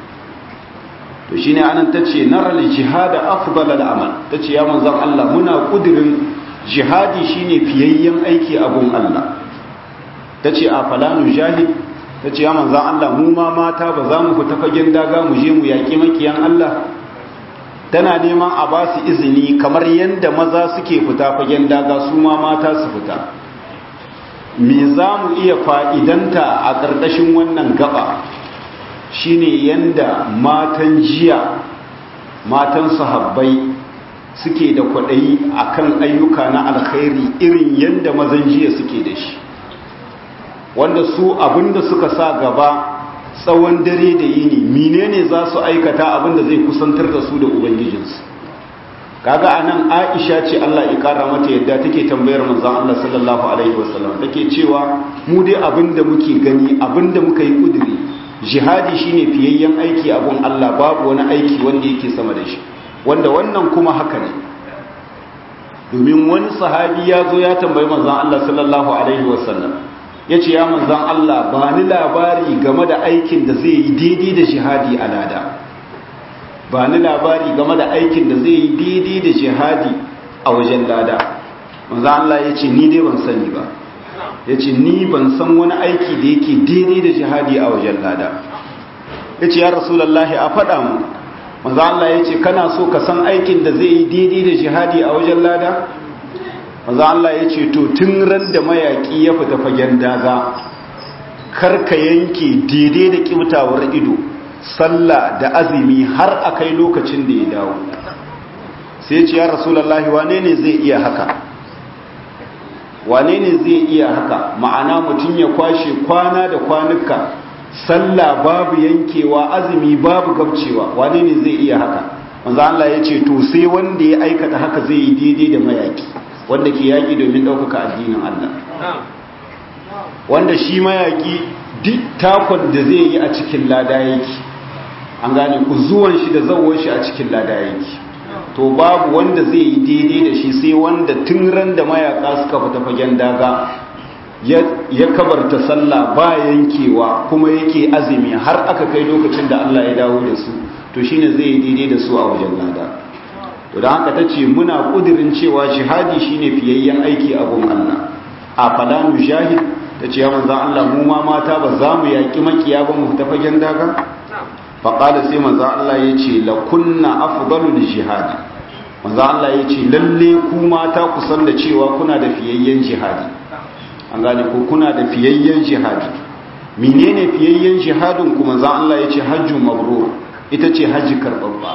to shine anan tace naral jihada afdal al-amal tace ya manzon Allah muna kudirin jihadi shine fiyayyen aiki a gun Allah tace a falanu jahid tace ya manzon Allah mu ma mata ba za mu fita fagen daga mu je mu yaki makiyan Allah tana neman a ba su izini kamar yadda maza suke fita fagen daga su ma mata su fita me za mu iya fa'idanta a ƙarƙashin wannan gaba shine yanda matan jiya matan sahabbai suke da kwaɗayi akan ayyuka na alkhairi irin yanda mazan jiya suke da shi wanda su abinda suka sa gaba tsawon dare da yini menene za su aikata abinda zai kusantar da su da ubangijinsu kaga anan Aisha ce Allah ya kara mata yadda take tambayar manzon Allah sallallahu alaihi wasallam take cewa mu dai abinda muke gani abinda muka yi kuduri jihadi shine fiyayyen aiki abun Allah babu wani aiki wanda yake sama da shi wanda wannan kuma haka ne domin wani sahabi ya zo ya tambayi manzon Allah sallallahu alaihi wasallam ya ce ya manzon Allah ba ni labari game da aikin da zai yi daidai da jihadi a lada ba ni labari game da aikin da zai yi daidai da jihadi a wajen lada manzon Allah ya ce ni dai ban sani ba ya ce ni ban san wani aiki da yake daidai da jihadi a wajen lada ya ce ya rasulallah a faɗa mu manzon Allah ya ce kana so ka san aikin da zai yi daidai da jihadi a wajen lada manzo Allah ya ce to tun ran da mayaki ya fita fagen daga karka yanke daidai da kibtawar ido sallah da azumi har akai lokacin da ya dawo sai ce ya rasulullahi wane ne zai iya haka wane ne zai iya haka ma'ana mutum ya kwashe kwana da kwanuka sallah babu yankewa azumi babu gabcewa wane ne zai iya haka manzo Allah ya ce to sai wanda ya aikata haka zai yi daidai da mayaki wanda ke yaƙi domin ɗaukaka addinin Allah wanda shi mayaƙi duk takon da zai yi a cikin lada yake an gane ku zuwan shi da zawon shi a cikin lada yake to babu wanda zai yi daidai da shi sai wanda tun ran da mayaƙa suka fita fagen daga ya kabarta sallah ba yankewa kuma yake azumi har aka kai lokacin da Allah ya dawo da su to shine zai yi daidai da su a wajen lada to da haka tace muna kudirin cewa jihadi shine fiyayyen aiki a gun Allah a falanu jahid tace ya manzon Allah mu ma mata ba za mu yaki makiya ba mu tafagen daga fa qala sai manzon Allah yace la kunna afdalul jihadi manzon Allah yace lalle ku mata ku san da cewa kuna da fiyayyen jihadi an gane ko kuna da fiyayyen jihadi menene fiyayyen jihadin ku manzon Allah yace hajju mabrur ita ce haji karbabba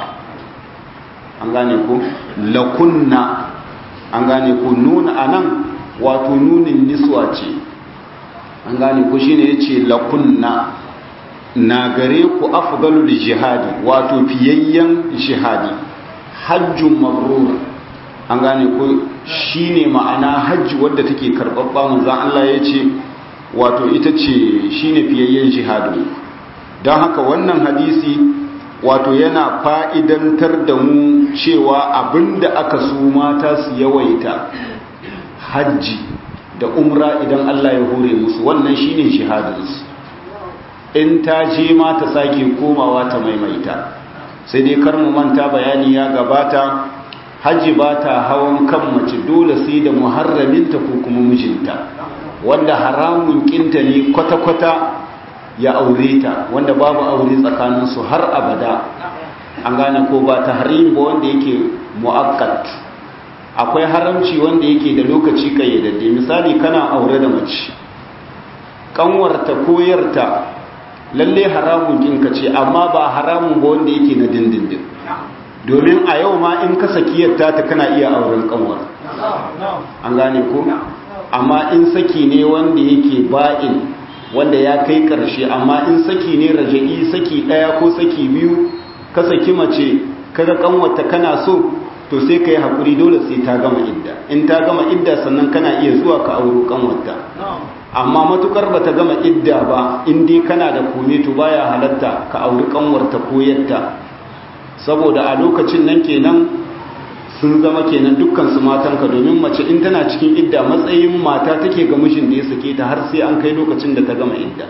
an gane ku lakunna an gane ku nuna anan wato nunin niswa ce an gane ku shine yace lakunna na gare ku afdalul jihadi wato fiyayyen jihadi hajjun mabrur an gane ku shine ma'ana hajji wadda take karbabba manzon Allah yace wato ita ce shine fiyayyen jihadi don haka wannan hadisi wato yana fa'idantar da mu cewa abinda aka su mata su yawaita hajji da umra idan Allah ya hore musu wannan shine shahadinsu in ta je ma ta sake komawa ta maimaita sai dai kar mu manta bayani ya gabata hajji ba ta hawan kan mace dole sai da muharraminta ko kuma mijinta wanda haramun kinta ne kwata-kwata ya aure ta wanda babu aure tsakaninsu har abada an gane ko ba ta harim ba wanda yake mu'akkat akwai haramci wanda yake da lokaci kayyadadde misali kana aure da mace kanwarta koyarta lalle haramun kinka ce amma ba haramun ba wanda yake na dindindin domin a yau ma in ka sakiyarta ta kana iya auren kanwar an gane ko amma in saki ne wanda yake ba'in wanda ya kai karshe amma in saki ne raja'i saki daya ko saki biyu ka saki mace kaga kanwarta kana so to sai ka yi haƙuri dole sai ta gama idda in ta gama idda sannan kana iya zuwa ka auro kanwarta amma matukar ba ta gama idda ba in dai kana da kome to baya halatta ka auri kanwarta ko yatta saboda a lokacin nan kenan sun zama kenan dukkan su matanka domin mace in tana cikin idda matsayin mata take ga mijin da ya sake ta har sai an kai lokacin da ta gama idda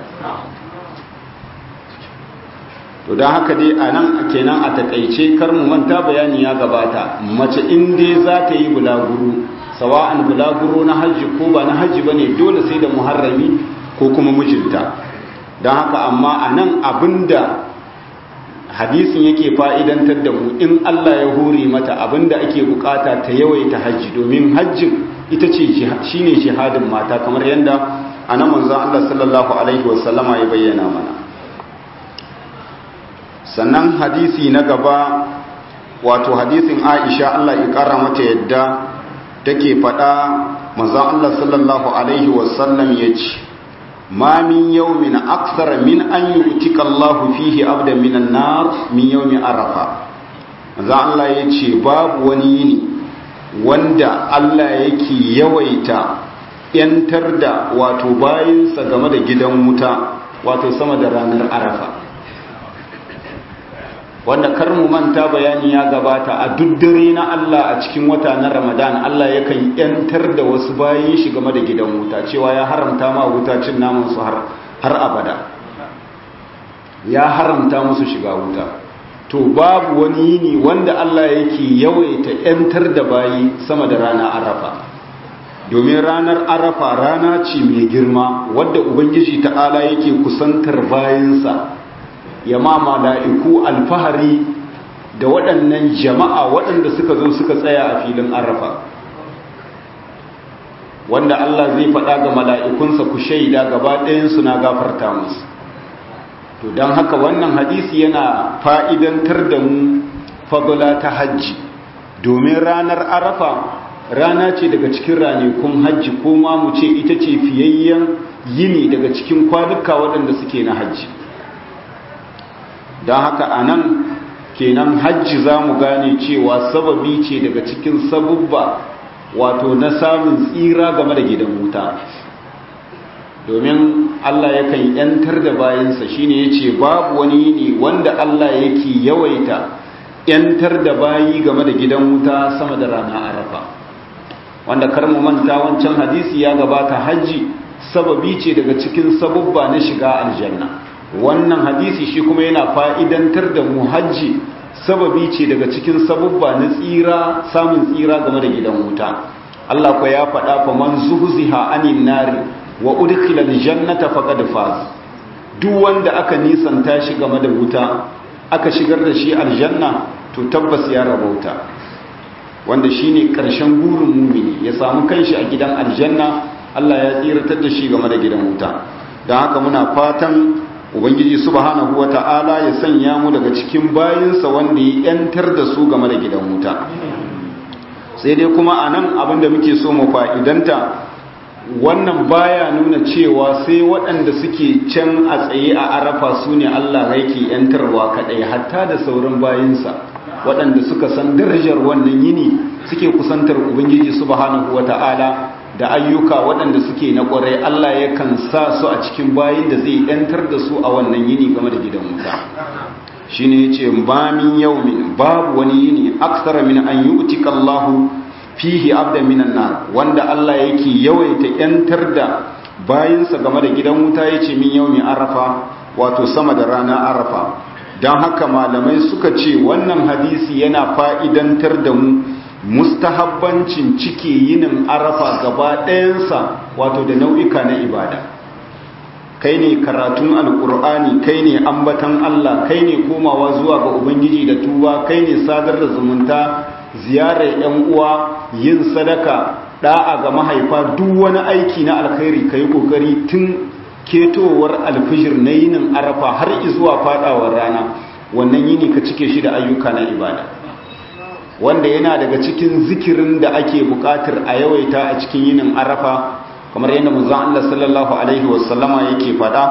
to don haka dai a nan kenan a takaice kar mu manta bayani ya gabata mace in dai za ta yi bulaguro sawa'an bulaguro na hajji ko ba na hajji ba ne dole sai da muharrami ko kuma mijinta don haka amma a nan abinda hadisin yake fa'idantar da mu in Allah ya hore mata abinda ake bukata ta yawaita hajji domin hajjin ita ce shi ne jihadin mata kamar yadda a nan manzan Allah sallallahu Alaihi wasallama ya bayyana mana sannan hadisi na gaba wato hadisin aisha Allah ya kara mata yadda take faɗa manzon Allah sallallahu alaihi wasallam yace ma min yawmin akthar min an yu'tika Allah fihi abdan min an-nar min yawmi arafa manzon Allah yace babu wani yini wanda Allah yake yawaita yantar da wato bayinsa game da gidan wuta wato sama da ranar arafa wanda kar mu manta bayani ya gabata a duk dare na Allah a cikin wata na Ramadan Allah yakan yantar da wasu bayin shi game da gidan wuta cewa ya haramta ma wuta cin naman su har har abada ya haramta musu shiga wuta to babu wani yini wanda Allah yake yawaita yantar da bayi sama da rana Arafa domin ranar Arafa rana ce mai girma wadda Ubangiji ta'ala yake kusantar bayinsa ya ma mala'iku alfahari da waɗannan jama'a waɗanda suka zo suka tsaya a filin arafa wanda Allah zai faɗa ga mala'ikunsa ku shaida gaba ɗayansu na gafarta musu to don haka wannan hadisi yana fa'idantar da mu fagula ta hajji domin ranar arafa rana ce daga cikin ranakun hajji ko ma mu ce ita ce fiyayyen yini daga cikin kwanuka waɗanda suke na hajji don haka a nan kenan hajji za mu gane cewa sababi ce daga cikin sabubba wato na samun tsira game da gidan wuta domin Allah yakan yantar da bayansa shine yace babu wani ne wanda Allah yake yawaita yantar da bayi game da gidan wuta sama da rana arafa wanda kar mu manta wancan hadisi ya gabata hajji sababi ce daga cikin sabubba na shiga aljanna wannan hadisi shi kuma yana fa'idantar da mu hajji sababi ce daga cikin sabubba na tsira samun tsira game da gidan wuta Allah kwa ya faɗa fa man zuhziha anin nari wa udkhila aljannata faqad faz duk wanda aka nisanta shi game da wuta aka shigar da shi aljanna to tabbas ya rabauta wanda shine karshen burin mumini ya samu kanshi a gidan aljanna Allah ya tsiratar da shi game da gidan wuta don haka muna fatan ubangiji subhanahu wata'ala ya sanya mu daga cikin bayinsa wanda ya yantar da su game da gidan wuta sai dai kuma a nan abinda muke so mu fa'idanta wannan baya nuna cewa sai waɗanda suke can a tsaye a arafa su ne allah yake yantarwa kaɗai hatta da sauran bayinsa waɗanda suka san darajar wannan yini suke kusantar ubangiji subhanahu wata'ala da ayyuka waɗanda suke na ƙwarai Allah yakan sa su a cikin bayin da zai ‘yantar da su a wannan yini game da gidan wuta shi ne ce ba min yau min babu wani yini aksara min an yi utika Allahu fihi abda minan na wanda Allah yake yawaita ‘yantar da bayinsa game da gidan wuta ya ce min yau min arafa wato sama da rana arafa don haka malamai suka ce wannan hadisi yana fa'idantar da mu mustahabbancin cike yinin arafa gaba ɗayansa wato da nau'ika na ibada kai ne karatun alkur'ani kai ne ambatan Allah kai ne komawa zuwa ga ubangiji da tuba kai ne sadar da zumunta ziyarar yan uwa yin sadaka da'a ga mahaifa duk wani aiki na alkhairi kai kokari tun ketowar alfijir na yinin arafa har zuwa fadawar rana wannan yini ka cike shi da ayyuka na ibada wanda yana daga cikin zikirin da ake bukatar a yawaita a cikin yinin arafa kamar yadda manzon Allah sallallahu alaihi wasallama yake fada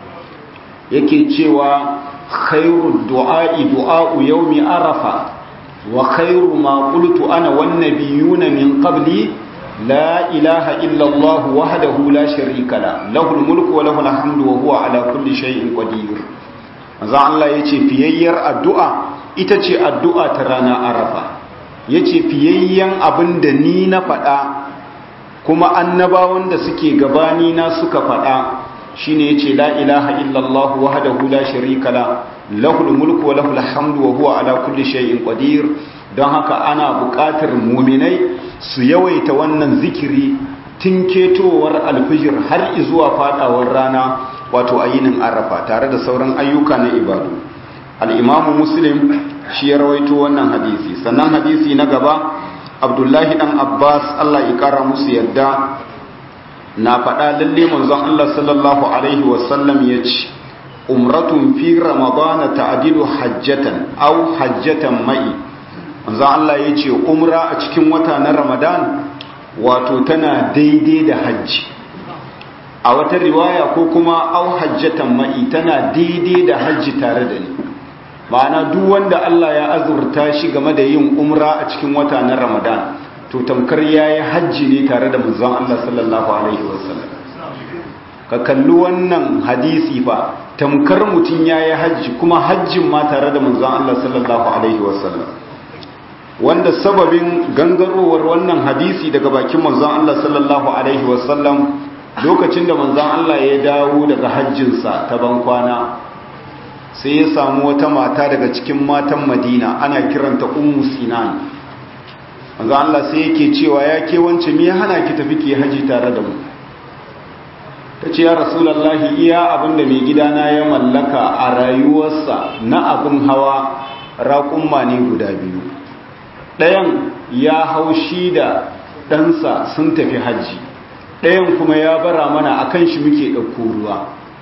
yake cewa khairu du'a'i du'a'u yawmi arafa wa khairu ma qultu ana wan nabiyuna min qabli la ilaha illa Allah wahdahu la sharika la lahul mulku wa lahul hamdu wa huwa ala kulli shay'in qadir manzon Allah yace fiyayyar addu'a ita ce addu'a ta rana arafa yace fiyayyen abinda ni na fada kuma annabawan da suke gabani na suka faɗa shine yace la ilaha illallah wahdahu la sharika la lahul mulku wa lahul hamdu wa huwa ala kulli shay'in qadir don haka ana buƙatar muminai su yawaita wannan zikiri tun ketowar alfijir har zuwa fadawar rana wato ayinin arafa tare da sauran ayyuka na ibadu al-imamu muslim shi ya rawaito wannan hadisi sannan hadisi na gaba abdullahi dan abbas allah ya kara musu yadda na faɗa lalle manzon allah sallallahu alaihi wasallam ya ce umratun fi ramadana ta'dilu hajjatan aw hajjatan mai manzon allah ya ce umra a cikin wata na ramadan wato tana daidai da hajji a wata riwaya ko kuma aw hajjatan mai tana daidai da hajji tare da ni ma'ana duk wanda Allah ya azurta shi game da yin umra a cikin wata na Ramadan to tamkar yayi hajji ne tare da manzon Allah sallallahu alaihi wasallam ka kalli wannan hadisi fa tamkar mutun yayi hajji kuma hajjin ma tare da manzon Allah sallallahu alaihi wasallam wanda sababin gangarowar wannan hadisi daga bakin manzon Allah sallallahu alaihi wasallam lokacin da manzon Allah ya dawo daga hajjinsa ta bankwana sai ya samu wata mata daga cikin matan madina ana kiranta ummu sinan manzo Allah sai yake cewa ya ke wance me ya hana ki tafi ki haji tare da mu tace ya rasulullahi iya abinda mai gidana ya mallaka a rayuwarsa na abin hawa raƙumma ne guda biyu ɗayan ya haushi da ɗansa sun tafi haji ɗayan kuma ya bara mana akan shi muke ɗauko ruwa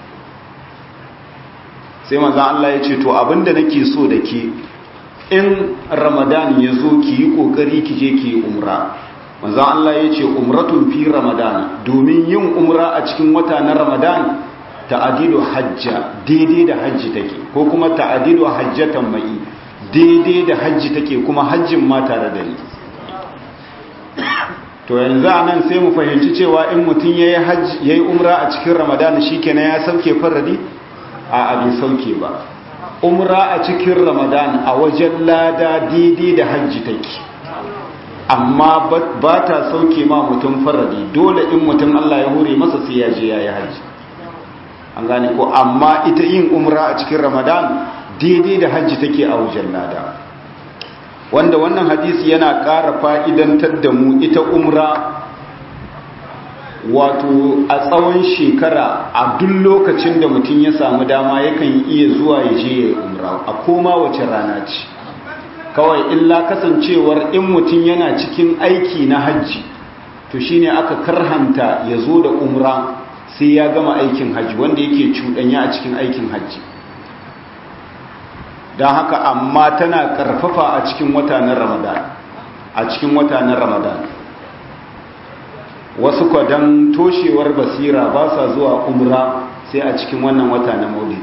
sai manzan Allah ya ce to abinda nake so da ke in ramadan ya zo ki yi kokari ki je ki yi umra manzan Allah ya ce umratun fi ramadan domin yin umra a cikin wata na ramadan ta'adilu hajja daidai da hajji take ko kuma ta'adilu hajjatan mai daidai da hajji take kuma hajjin ma tare da ni to yanzu a nan sai mu fahimci cewa in mutum ya yi umra a cikin ramadan shi kenan ya sauke faradi a abin sauke ba umra a cikin ramadan a wajen lada daidai da hajji take amma ba ta sauke ma mutum faradi dole in mutum Allah ya hure masa sai ya je ya yi hajji an gane ko amma ita yin umra a cikin ramadan daidai da hajji take a wajen lada wanda wannan hadisi yana ƙara fa'idantar da mu ita umra wato a tsawon shekara a duk lokacin da mutum ya samu dama yakan iya zuwa ya je ya umra a koma wace rana ce kawai illa kasancewar in mutum yana cikin aiki na hajji to shine aka karhanta ya zo da umra sai ya gama aikin hajji wanda yake cuɗanya a cikin aikin hajji don haka amma tana ƙarfafa a cikin wata na ramadan a cikin wata na ramadan wasu kwadan toshewar basira ba sa zuwa umra sai a cikin wannan wata na maulidi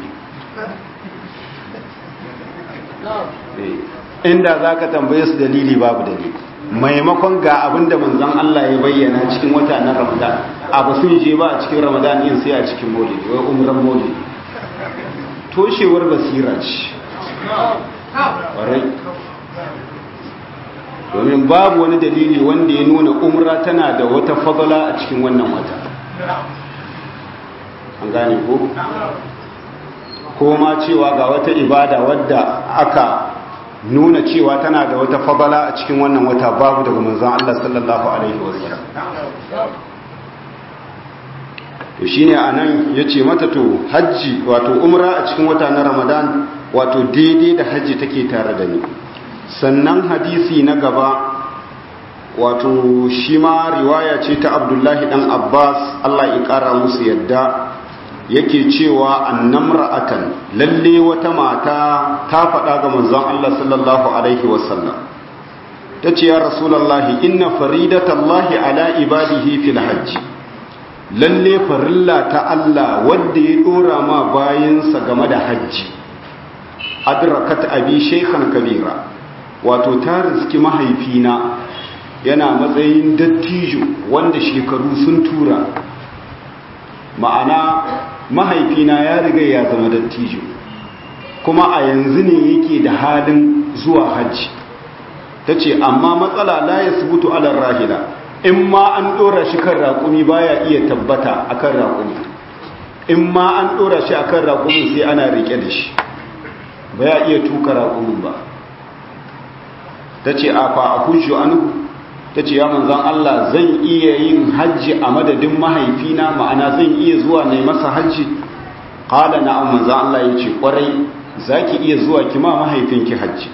inda za ka tambaye su dalili babu dalili maimakon ga abin da manzan Allah ya bayyana cikin wata na ramadan abu sun je ba a cikin ramadan yin sai a cikin maulidi wai umran maulidi toshewar basira ce domin babu wani dalili wanda ya nuna umra tana da wata fadala a cikin wannan wata an gane ko ko ma cewa ga wata ibada wadda aka nuna cewa tana da wata fadala a cikin wannan wata babu daga manzon Allah sallallahu alaihi wasallam to shine anan yace mata to haji wato umra a cikin wata na Ramadan wato daidai da haji take tare da ni sannan hadisi na gaba wato shi ma riwaya ce ta Abdullahi dan Abbas Allah ya kara musu yadda yake cewa annamra'atan lalle wata mata ta faɗa ga manzon Allah sallallahu alaihi wasallam tace ya rasulullahi inna faridatallahi ala ibadihi fil hajji lalle farilla ta Allah wanda ya dora ma bayansa game da hajji adrakat abi shaykhan kabira wato ta riski mahaifina yana matsayin dattijo wanda shekaru sun tura ma'ana mahaifina ya riga ya zama dattijo kuma a yanzu ne yake da halin zuwa hajji ta ce amma matsala la ya subutu alar rahila in ma an ɗora shi kan raƙumi baya iya tabbata akan raƙumi in ma an ɗora shi akan raƙumin sai ana riƙe da shi baya iya tuka raƙumin ba ta ce a fa a hujju anu ta ce ya manzan Allah zan iya yin hajji a madadin mahaifina ma'ana zan iya zuwa ne masa hajji ƙala na an manzan Allah ya ce ƙwarai za ki iya zuwa kima mahaifinki hajji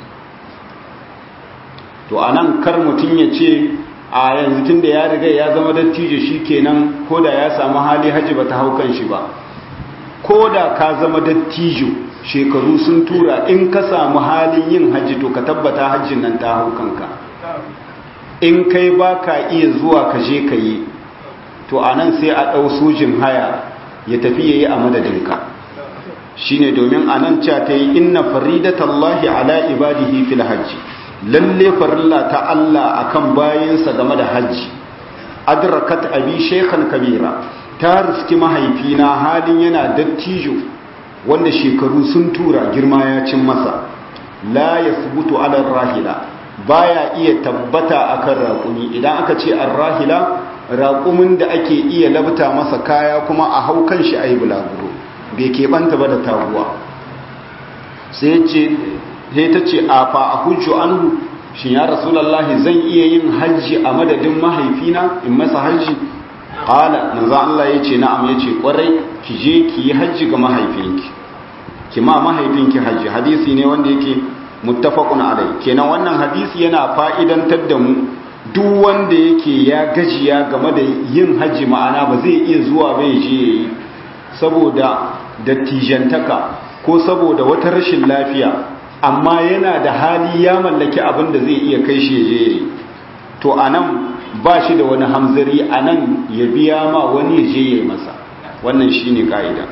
to a nan kar mutum ya ce a yanzu tun da ya riga ya zama dattijo shi kenan ko da ya samu hali hajji ba ta hau kan shi ba ko da ka zama dattijo shekaru sun tura in ka samu halin yin hajji to ka tabbata hajjin nan ta hau kanka in kai ba ka iya zuwa ka je ka yi to a nan sai a ɗau sojin haya ya tafi ya yi a madadinka shi ne domin a nan ca ta yi inna faridatallahi ala ibadihi fil hajji lalle farilla ta Allah akan bayansa game da hajji adrakat abi shaykhan kabira ta riski mahaifina halin yana dattijo wanda shekaru sun tura girma ya cin masa la yasbutu ala rahila baya iya tabbata akan raƙumi idan aka ce arrahila raƙumin da ake iya labta masa kaya kuma a hau kan shi ayi bulaguro bai keɓanta ba da taguwa sai ce sai ta ce a fa a hujju anhu shi ya rasulallahi zan iya yin hajji a madadin mahaifina in masa hajji qala manzo Allah yace na'am yace kwarai ki je ki yi hajji ga mahaifinki ki ma mahaifinki hajji hadisi ne wanda yake muttafaqun alai kenan wannan hadisi yana fa'idantar da mu duk wanda yake ya gajiya game da yin hajji ma'ana ba zai iya zuwa ba ya je yayi saboda dattijantaka ko saboda wata rashin lafiya amma yana da hali ya mallaki abin da zai iya kai shi ya je yayi to anan ba shi da wani hamzari anan ya biya ma wani ya je yayi masa wannan shine ka'ida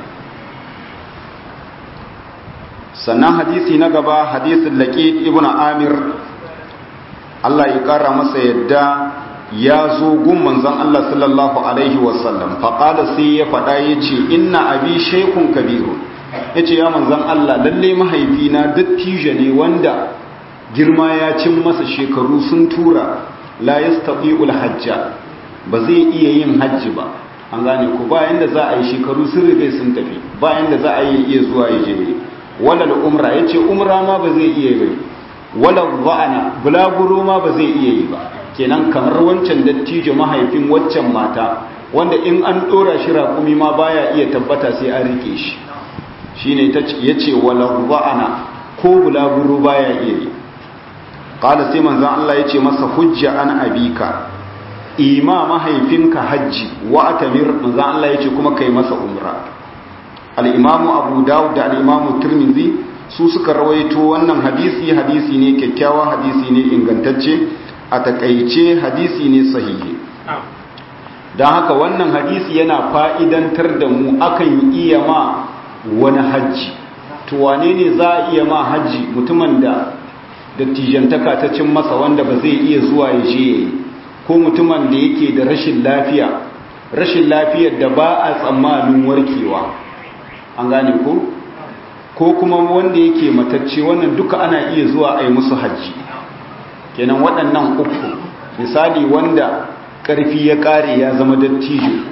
sannan hadisi na gaba hadisin laqid ibn amir Allah ya kara masa yadda ya zo gun manzon Allah sallallahu alaihi wasallam faqala sai ya fada yace inna abi shaykhun kabirun yace ya manzon Allah lalle mahaifina dattijo ne wanda girma ya cin masa shekaru sun tura la yastati'ul hajja ba zai iya yin hajji ba an gane ko ba yanda za a yi shekaru sun riga sun tafi ba yanda za a yi iya zuwa ya je wala umra yace umra ma ba zai iya yi wala dha'ana bulaguro ma ba zai iya yi ba kenan kamar wancan dattijo mahaifin waccan mata wanda in an dora shi raƙumi ma baya iya tabbata sai an rike shi shine yace wala dha'ana ko bulaguro baya iya yi qala sai manzon Allah yace masa hujja an abika ima mahaifinka hajji wa atamir manzon Allah yace kuma kai masa umra al-imamu abu dawud da al-imamu tirmidhi su suka rawaito wannan hadisi hadisi ne kyakkyawa hadisi ne ingantacce a takaice hadisi ne sahihi don haka wannan hadisi yana fa'idantar da mu akan iya ma wani hajji to wane ne za a iya ma hajji mutumin da dattijantaka ta cin masa wanda ba zai iya zuwa ya je ko mutumin da yake da rashin lafiya rashin lafiyar da ba a tsammanin warkewa an gane ko ko kuma wanda yake matacce wannan duka ana iya zuwa a yi musu hajji kenan waɗannan uku misali wanda ƙarfi ya ƙare ya zama dattijo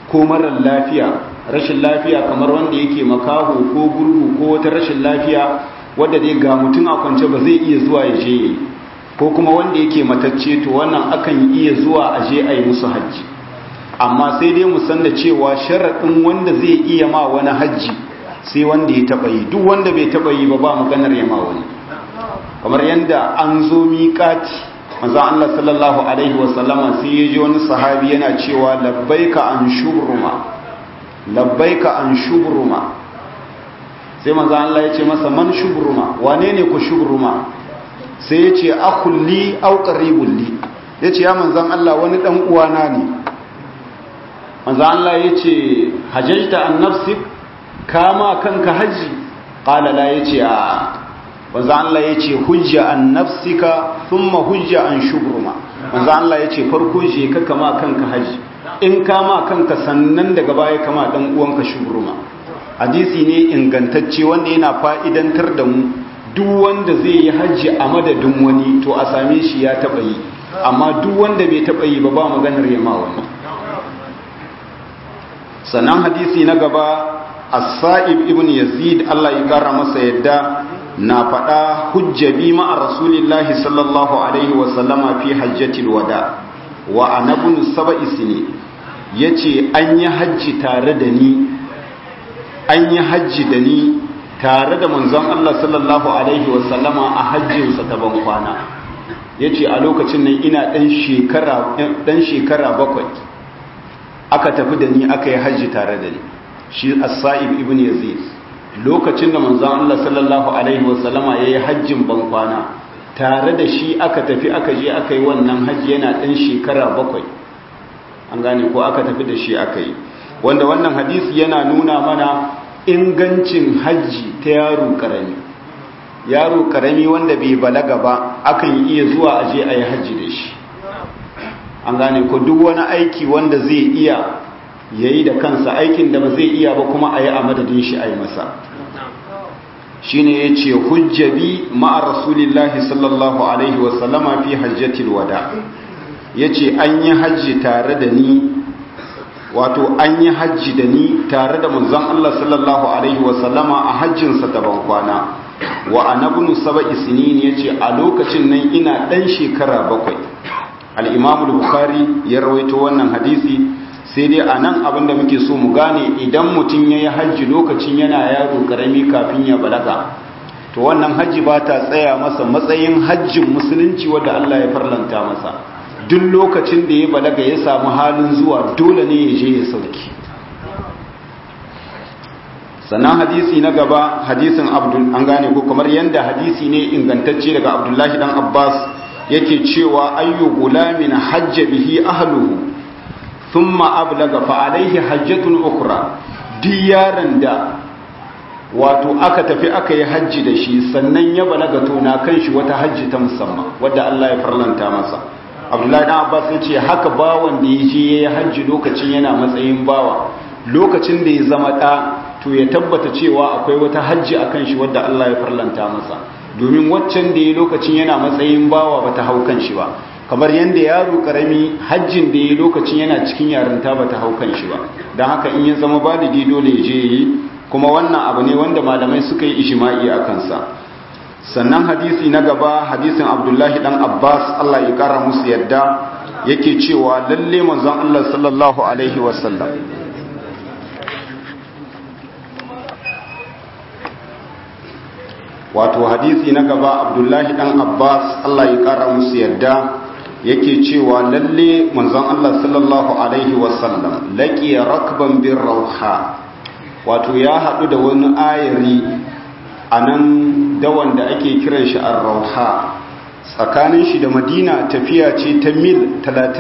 ko marar lafiya rashin lafiya kamar wanda yake makaho ko gurgu ko wata rashin lafiya wadda dai ga mutum a kwance ba zai iya zuwa ya je ko kuma wanda yake matacce to wannan akan iya zuwa a je a yi musu hajji amma sai dai mu san da cewa sharaɗin wanda zai iya ma wani hajji sai wanda ya taɓa yi duk wanda bai taɓa yi ba ba maganar ya ma wani kamar yadda an zo miƙati manzo Allah sallallahu alaihi wasallama sai ya ji wani sahabi yana cewa labbaika an shubruma labbaika an shubruma sai manzo Allah ya ce masa man shubruma wane ne ku shubruma sai ya ce akulli au qaribul li yace ya manzon Allah wani dan uwana ne manzo Allah ya ce hajjta an nafsik kama kanka haji qala la yace a manzo Allah ya ce hujja an nafsika thumma hujja an shubruma manzo Allah ya ce farko je ka kama kanka haji in kama kanka sannan daga baya kama dan uwanka shubruma hadisi ne ingantacce wanda yana fa'idantar da mu duk wanda zai yi haji a madadin wani to a same shi ya taba yi amma duk wanda bai taba yi ba ba maganar yama wani sannan hadisi na gaba as-sa'ib ibn yazid Allah ya kara masa yadda na faɗa hujjabi ma'a rasulillahi sallallahu alaihi wasallama fi hajjatil wada wa anabun saba'i sini ya ce an yi hajji tare da ni an yi hajji da ni tare da manzon Allah sallallahu alaihi wasallama a hajjinsa ta ban kwana ya ce a lokacin nan ina ɗan shekara bakwai aka tafi da ni aka yi hajji tare da ni shi as-sa'ib ibn yazid lokacin da manzon Allah sallallahu alaihi wasallama yayi hajjin bankwana tare da shi aka tafi aka je aka yi wannan hajji yana ɗan shekara bakwai an gane ko aka tafi da shi aka yi wanda wannan hadisi yana nuna mana ingancin hajji ta yaro karami yaro karami wanda bai balaga ba akan iya zuwa aje a yi hajji da shi an gane ko duk wani aiki wanda zai iya yayi da kansa aikin da ba zai iya ba kuma a yi a madadin shi a yi masa shi ne ya ce hujjabi ma'a rasulillahi sallallahu alaihi wasallama fi hajjatil wada ya ce an yi hajji tare da ni wato an yi hajji da ni tare da manzon Allah sallallahu alaihi wasallama a hajjinsa ta bankwana wa anabnu saba'i sinin ya ce a lokacin nan ina ɗan shekara bakwai al-imamul bukhari ya rawaito wannan hadisi sai dai a nan abinda muke so mu gane idan mutum ya yi hajji lokacin yana yaro karami kafin ya balaga to wannan hajji ba ta tsaya masa matsayin hajjin musulunci wadda Allah ya farlanta masa duk lokacin da ya balaga ya samu halin zuwa dole ne ya je ya sauki sannan hadisi na gaba hadisin abdul an gane ko kamar yadda hadisi ne ingantacce daga abdullahi dan abbas yake cewa ayyu gulamin hajja bihi ahluhu thumma ablaga fa alaihi hajjatun ukra duk yaron da wato aka tafi aka yi hajji da shi sannan ya balaga to na kan shi wata hajji ta musamman wadda Allah ya farlanta masa Abdullahi dan Abbas ya ce haka bawan da ya je ya yi hajji lokacin yana matsayin bawa lokacin da ya zama ɗa to ya tabbata cewa akwai wata hajji a kan shi wadda Allah ya farlanta masa domin waccan da ya lokacin yana matsayin bawa bata hau kan shi ba kamar yadda yaro karami hajjin da ya lokacin yana cikin yarinta ba ta haukan shi ba don haka in ya zama baligi dole ya je yi kuma wannan abu ne wanda malamai suka yi ishima'i a kansa sannan hadisi na gaba hadisin abdullahi dan abbas allah ya kara musu yadda yake cewa lalle manzon allah sallallahu alaihi wasallam wato hadisi na gaba abdullahi dan abbas allah ya kara musu yadda yake cewa lalle manzon Allah sallallahu alaihi wasallam laqiya rakban bir rauha wato ya hadu da wani ayari anan dawan da ake kiran shi ar-rauha tsakanin shi da Madina tafiya ce ta mil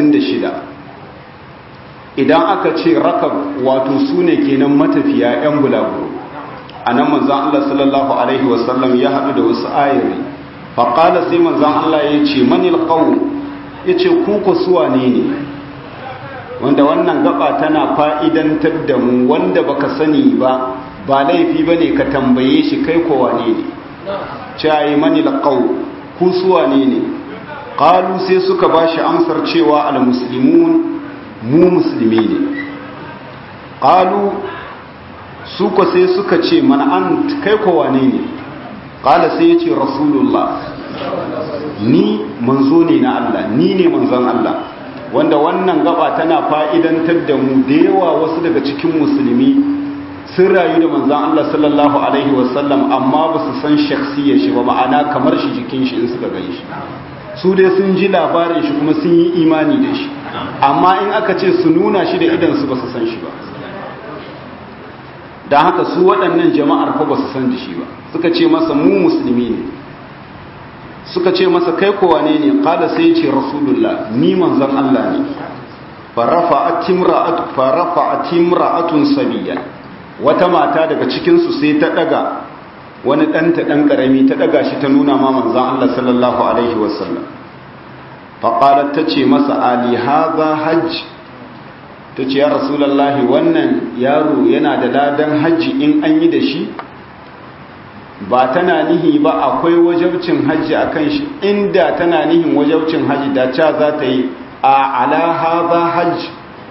36 idan aka ce rakab wato sune kenan matafiya yan bulaguro anan manzon Allah sallallahu alaihi wasallam ya hadu da wasu ayari faqala sai manzon Allah ya ce manil qawm ya ce kuka suwa ne ne wanda wannan gaba tana fa'idantar da mu wanda baka sani ba ba laifi ba ne ka tambaye shi kai kowa ne ne cayi mani laƙau ku suwa ne ne ƙalu sai suka ba shi amsar cewa al-musulmun mu musulmi ne qalu su ko sai suka ce mana an kai ko wane ne qala sai yace rasulullah ni manzo ne na Allah ni ne manzon Allah wanda wannan gaba tana fa'idantar da mu da yawa wasu daga cikin musulmi sun rayu da manzon Allah sallallahu alaihi wasallam amma ba su san shakhsiyar shi ba ma'ana kamar shi jikin shi in suka gani shi su dai sun ji labarin shi kuma sun yi imani da shi amma in aka ce su nuna shi da idan su ba su san shi ba da haka su waɗannan jama'ar fa ba su san da shi ba suka ce masa mu musulmi ne suka ce masa kai kowa ne ne kada sai ce rasulullah ni manzon Allah ne farafa atimra'atun sabiyan wata mata daga cikinsu sai ta daga wani ɗanta ɗan ƙarami ta daga shi ta nuna ma manzon Allah sallallahu alaihi wasallam faƙalar ta ce masa ali haza hajj ta ce ya rasulallah wannan yaro yana da ladan hajji in an yi da shi ba tana nihi ba akwai wajabcin hajji a kan shi inda tana nihin wajabcin hajji da ca za ta yi a alaha hajji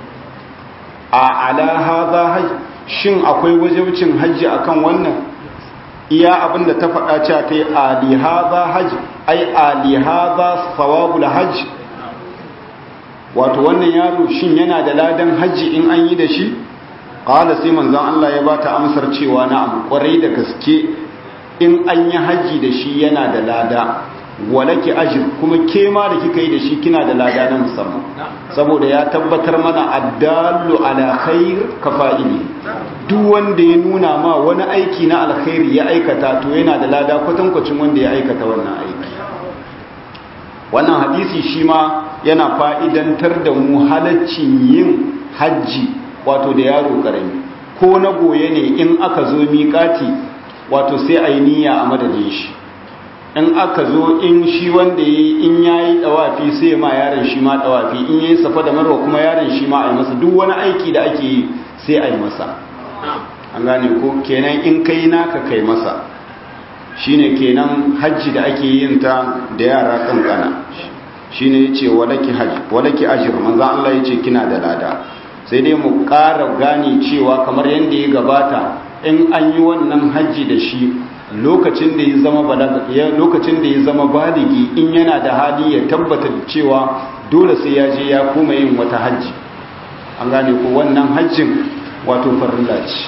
a alaha hajji shin akwai wajabcin hajji a kan wannan iya abinda ta faɗa ca ta yi alihaza hajji ai alihaza sawabul hajji wato wannan yaro shin yana da ladan hajji in an yi da shi ƙala sai manzan Allah ya ba ta amsar cewa na ƙwarai da gaske in an yi hajji da shi yana da lada walaki ajir kuma ke ma da kika yi da shi kina da lada na musamman saboda ya tabbatar mana addallu ala khair kafa'ili duk wanda ya nuna ma wani aiki na alkhairi ya aikata to yana da lada kwatankwacin wanda ya aikata wannan aiki wannan hadisi shi ma yana fa'idantar da mu halaccin yin hajji wato da yaro karami ko na goye ne in aka zo miƙati wato sai a yi niyya a madadin shi in aka zo in shi wanda ya in ya yi ɗawafi sai ma yaron shi ma ɗawafi in ya yi safa da marwa kuma yaron shi ma a yi masa duk wani aiki da ake yi sai a yi masa an gane ko kenan in kai naka kai masa shine kenan hajji da ake yin ta da yara kankana shine yace walaki hajji walaki ajr manzo Allah yace kina da lada sai dai mu ƙara gane cewa kamar yanda ya gabata in an yi wannan hajji da shi lokacin da ya zama balaga lokacin da ya zama baligi in yana da hali ya tabbata cewa dole sai ya je ya koma yin wata hajji an gane ko wannan hajjin wato farilla ce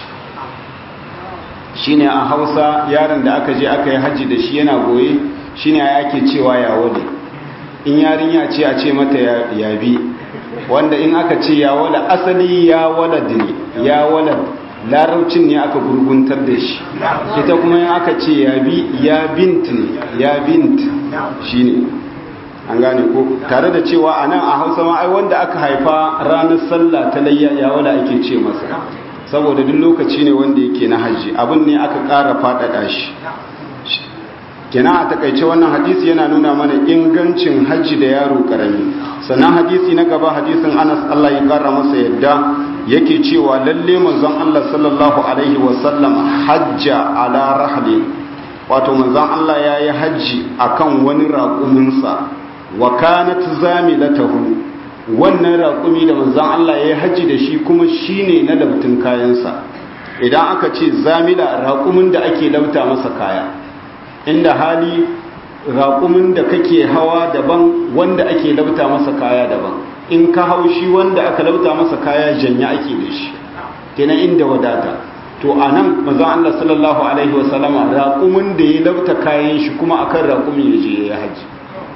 shine a Hausa yaron da aka je aka yi hajji da shi yana goye shine ake cewa ya wale in yarinya ce a ce mata ya bi wanda in aka ce ya wala asali ya walad ne ya walad laraucin ne aka gurguntar da shi ita kuma yin aka ce ya bi ya bint ne ya bint shi ne an gane ko tare da cewa a nan a hausa ma ai wanda aka haifa ranar sallah ta layya ya wala ake ce masa saboda duk lokaci ne wanda yake na hajji abin ne aka ƙara faɗaɗa shi kina a takaice wannan hadisi yana nuna mana ingancin hajji da yaro karami sannan hadisi na gaba hadisin anas allah ya ƙara masa yadda yake cewa lalle manzon Allah sallallahu alaihi wasallam hajja ala rahli wato manzon Allah ya yi hajji akan wani raƙuminsa wa kanat zamilatahu wannan raƙumi da manzon Allah ya yi hajji da shi kuma shine na labtun kayansa idan aka ce zamila raƙumin da ake lauta masa kaya inda hali raƙumin da kake hawa daban wanda ake lauta masa kaya daban in ka hau shi wanda aka lauta masa kaya janya ake da shi kenan inda wadata to a nan mazan Allah sallallahu alaihi wasallama raƙumin da ya lauta kayan shi kuma akan raƙumin ya je ya haji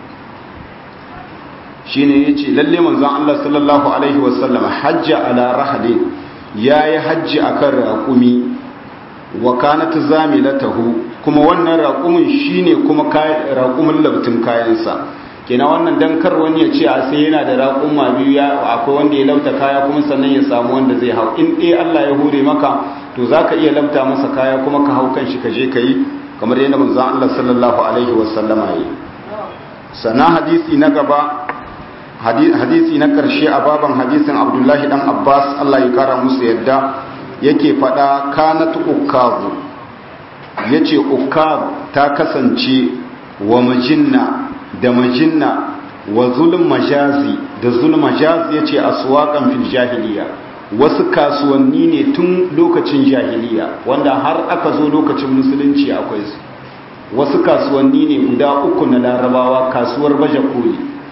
shi ne ya ce lalle manzan Allah sallallahu alaihi wasallama hajja ala rahadin ya yi hajji akan raƙumi wa kanat zamilatahu kuma wannan raƙumin shine kuma raƙumin labtun kayansa kenan wannan dan kar wani ya ce a sai yana da raƙuma biyu ya akwai wanda ya lauta kaya kuma sannan ya samu wanda zai hau in dai Allah ya hure maka to zaka iya lauta masa kaya kuma ka hau kanshi ka je ka yi kamar yadda manzon Allah sallallahu alaihi wasallama yi sana hadisi na gaba hadisi na karshe a baban hadisin Abdullahi dan Abbas Allah ya kara musu yadda yake fada kanat ukazu yace ukaz ta kasance wa majinna da majinna wa zulm majazi da zulm majazi yace aswaqan fil jahiliya wasu kasuwanni ne tun lokacin jahiliya wanda har aka zo lokacin musulunci akwai su wasu kasuwanni ne guda uku na larabawa kasuwar baje koli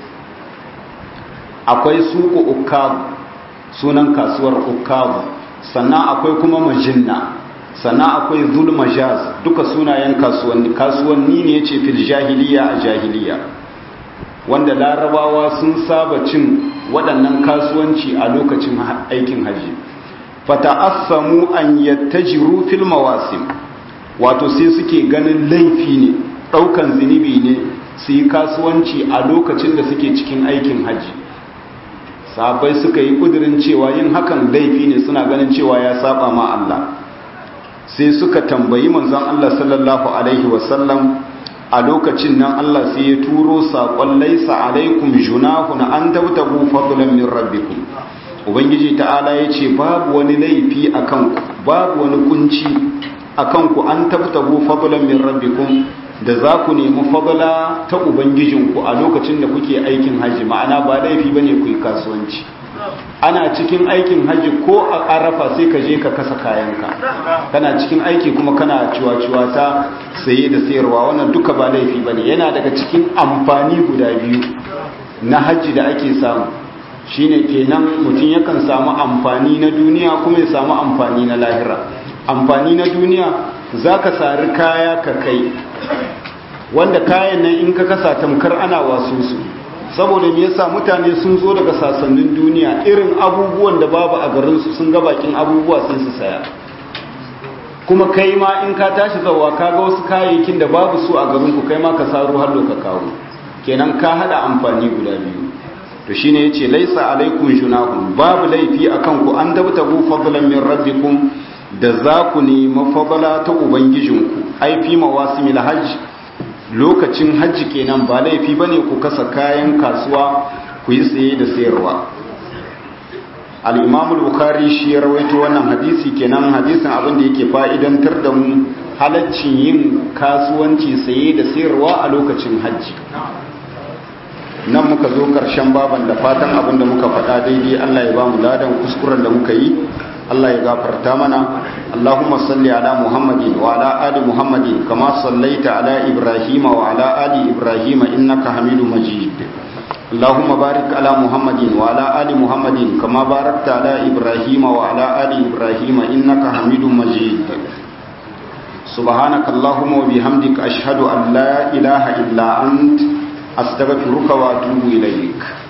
akwai suku ukabu sunan kasuwar ukabu sannan akwai kuma majinna sannan akwai zulmajaz duka sunayen kasuwanni kasuwanni ne ce fil jahiliya a jahiliya wanda larabawa sun saba cin waɗannan kasuwanci a lokacin aikin haji fata'assamu an yattajiru fil mawasim wato sai suke ganin laifi ne ɗaukan zunubi ne su yi kasuwanci a lokacin da suke cikin aikin haji sabai suka yi ƙudurin cewa yin hakan laifi ne suna ganin cewa ya saba ma Allah sai suka tambayi manzon Allah sallallahu alaihi wasallam a lokacin nan Allah sai ya turo saƙon laisa alaikum junahun an tabtabu fadlan min rabbikum ubangiji ta'ala ya ce babu wani laifi akan ku babu wani kunci akan ku an tabtabu fadlan min rabbikum da za ku nemi fadla ta ubangijinku a lokacin da kuke aikin haji ma'ana ba laifi bane ku yi kasuwanci ana cikin aikin haji ko a arafa sai ka je ka kasa kayanka kana cikin aiki kuma kana ciwa-ciwa ta saye da sayarwa wannan duka ba laifi bane yana daga cikin amfani guda biyu na haji da ake samu shine kenan mutum yakan samu amfani na duniya kuma ya samu amfani na lahira amfani na duniya za ka sari kaya ka kai wanda kayan nan in ka kasa tamkar ana wasu su saboda me yasa mutane sun zo daga sasannin duniya irin abubuwan da babu a garinsu sun ga bakin abubuwa sai su saya kuma kai ma in ka tashi zawa ka ga wasu kayayyakin da babu su a garinku kai ma ka saro har ka kawo kenan ka hada amfani guda biyu to shine yace laisa alaikum junahun babu laifi akan ku an dabtagu fadlan min rabbikum da za ku nemi fadla ta ubangijinku ai fi mawasimil hajj lokacin hajji kenan ba laifi bane ku kasa kayan kasuwa ku yi tsaye da sayarwa al-imam al-bukhari shi ya rawaito wannan hadisi kenan hadisin abin da yake fa'idantar da mu halaccin yin kasuwanci saye da sayarwa a lokacin hajji nan muka zo karshen baban da fatan abin da muka faɗa daidai Allah ya ba mu ladan kuskuren da muka yi Allah ya gafarta mana Allahumma salli ala Muhammadin wa ala ali Muhammadin kama sallaita ala Ibrahim wa ala ali Ibrahim innaka Hamidum Majid Allahumma barik ala Muhammadin wa ala ali Muhammadin kama barakta ala Ibrahim wa ala ali Ibrahim innaka Hamidum Majid سبحانك اللهم وبحمدك أشهد أن لا إله إلا أنت أستغفرك وأتوب إليك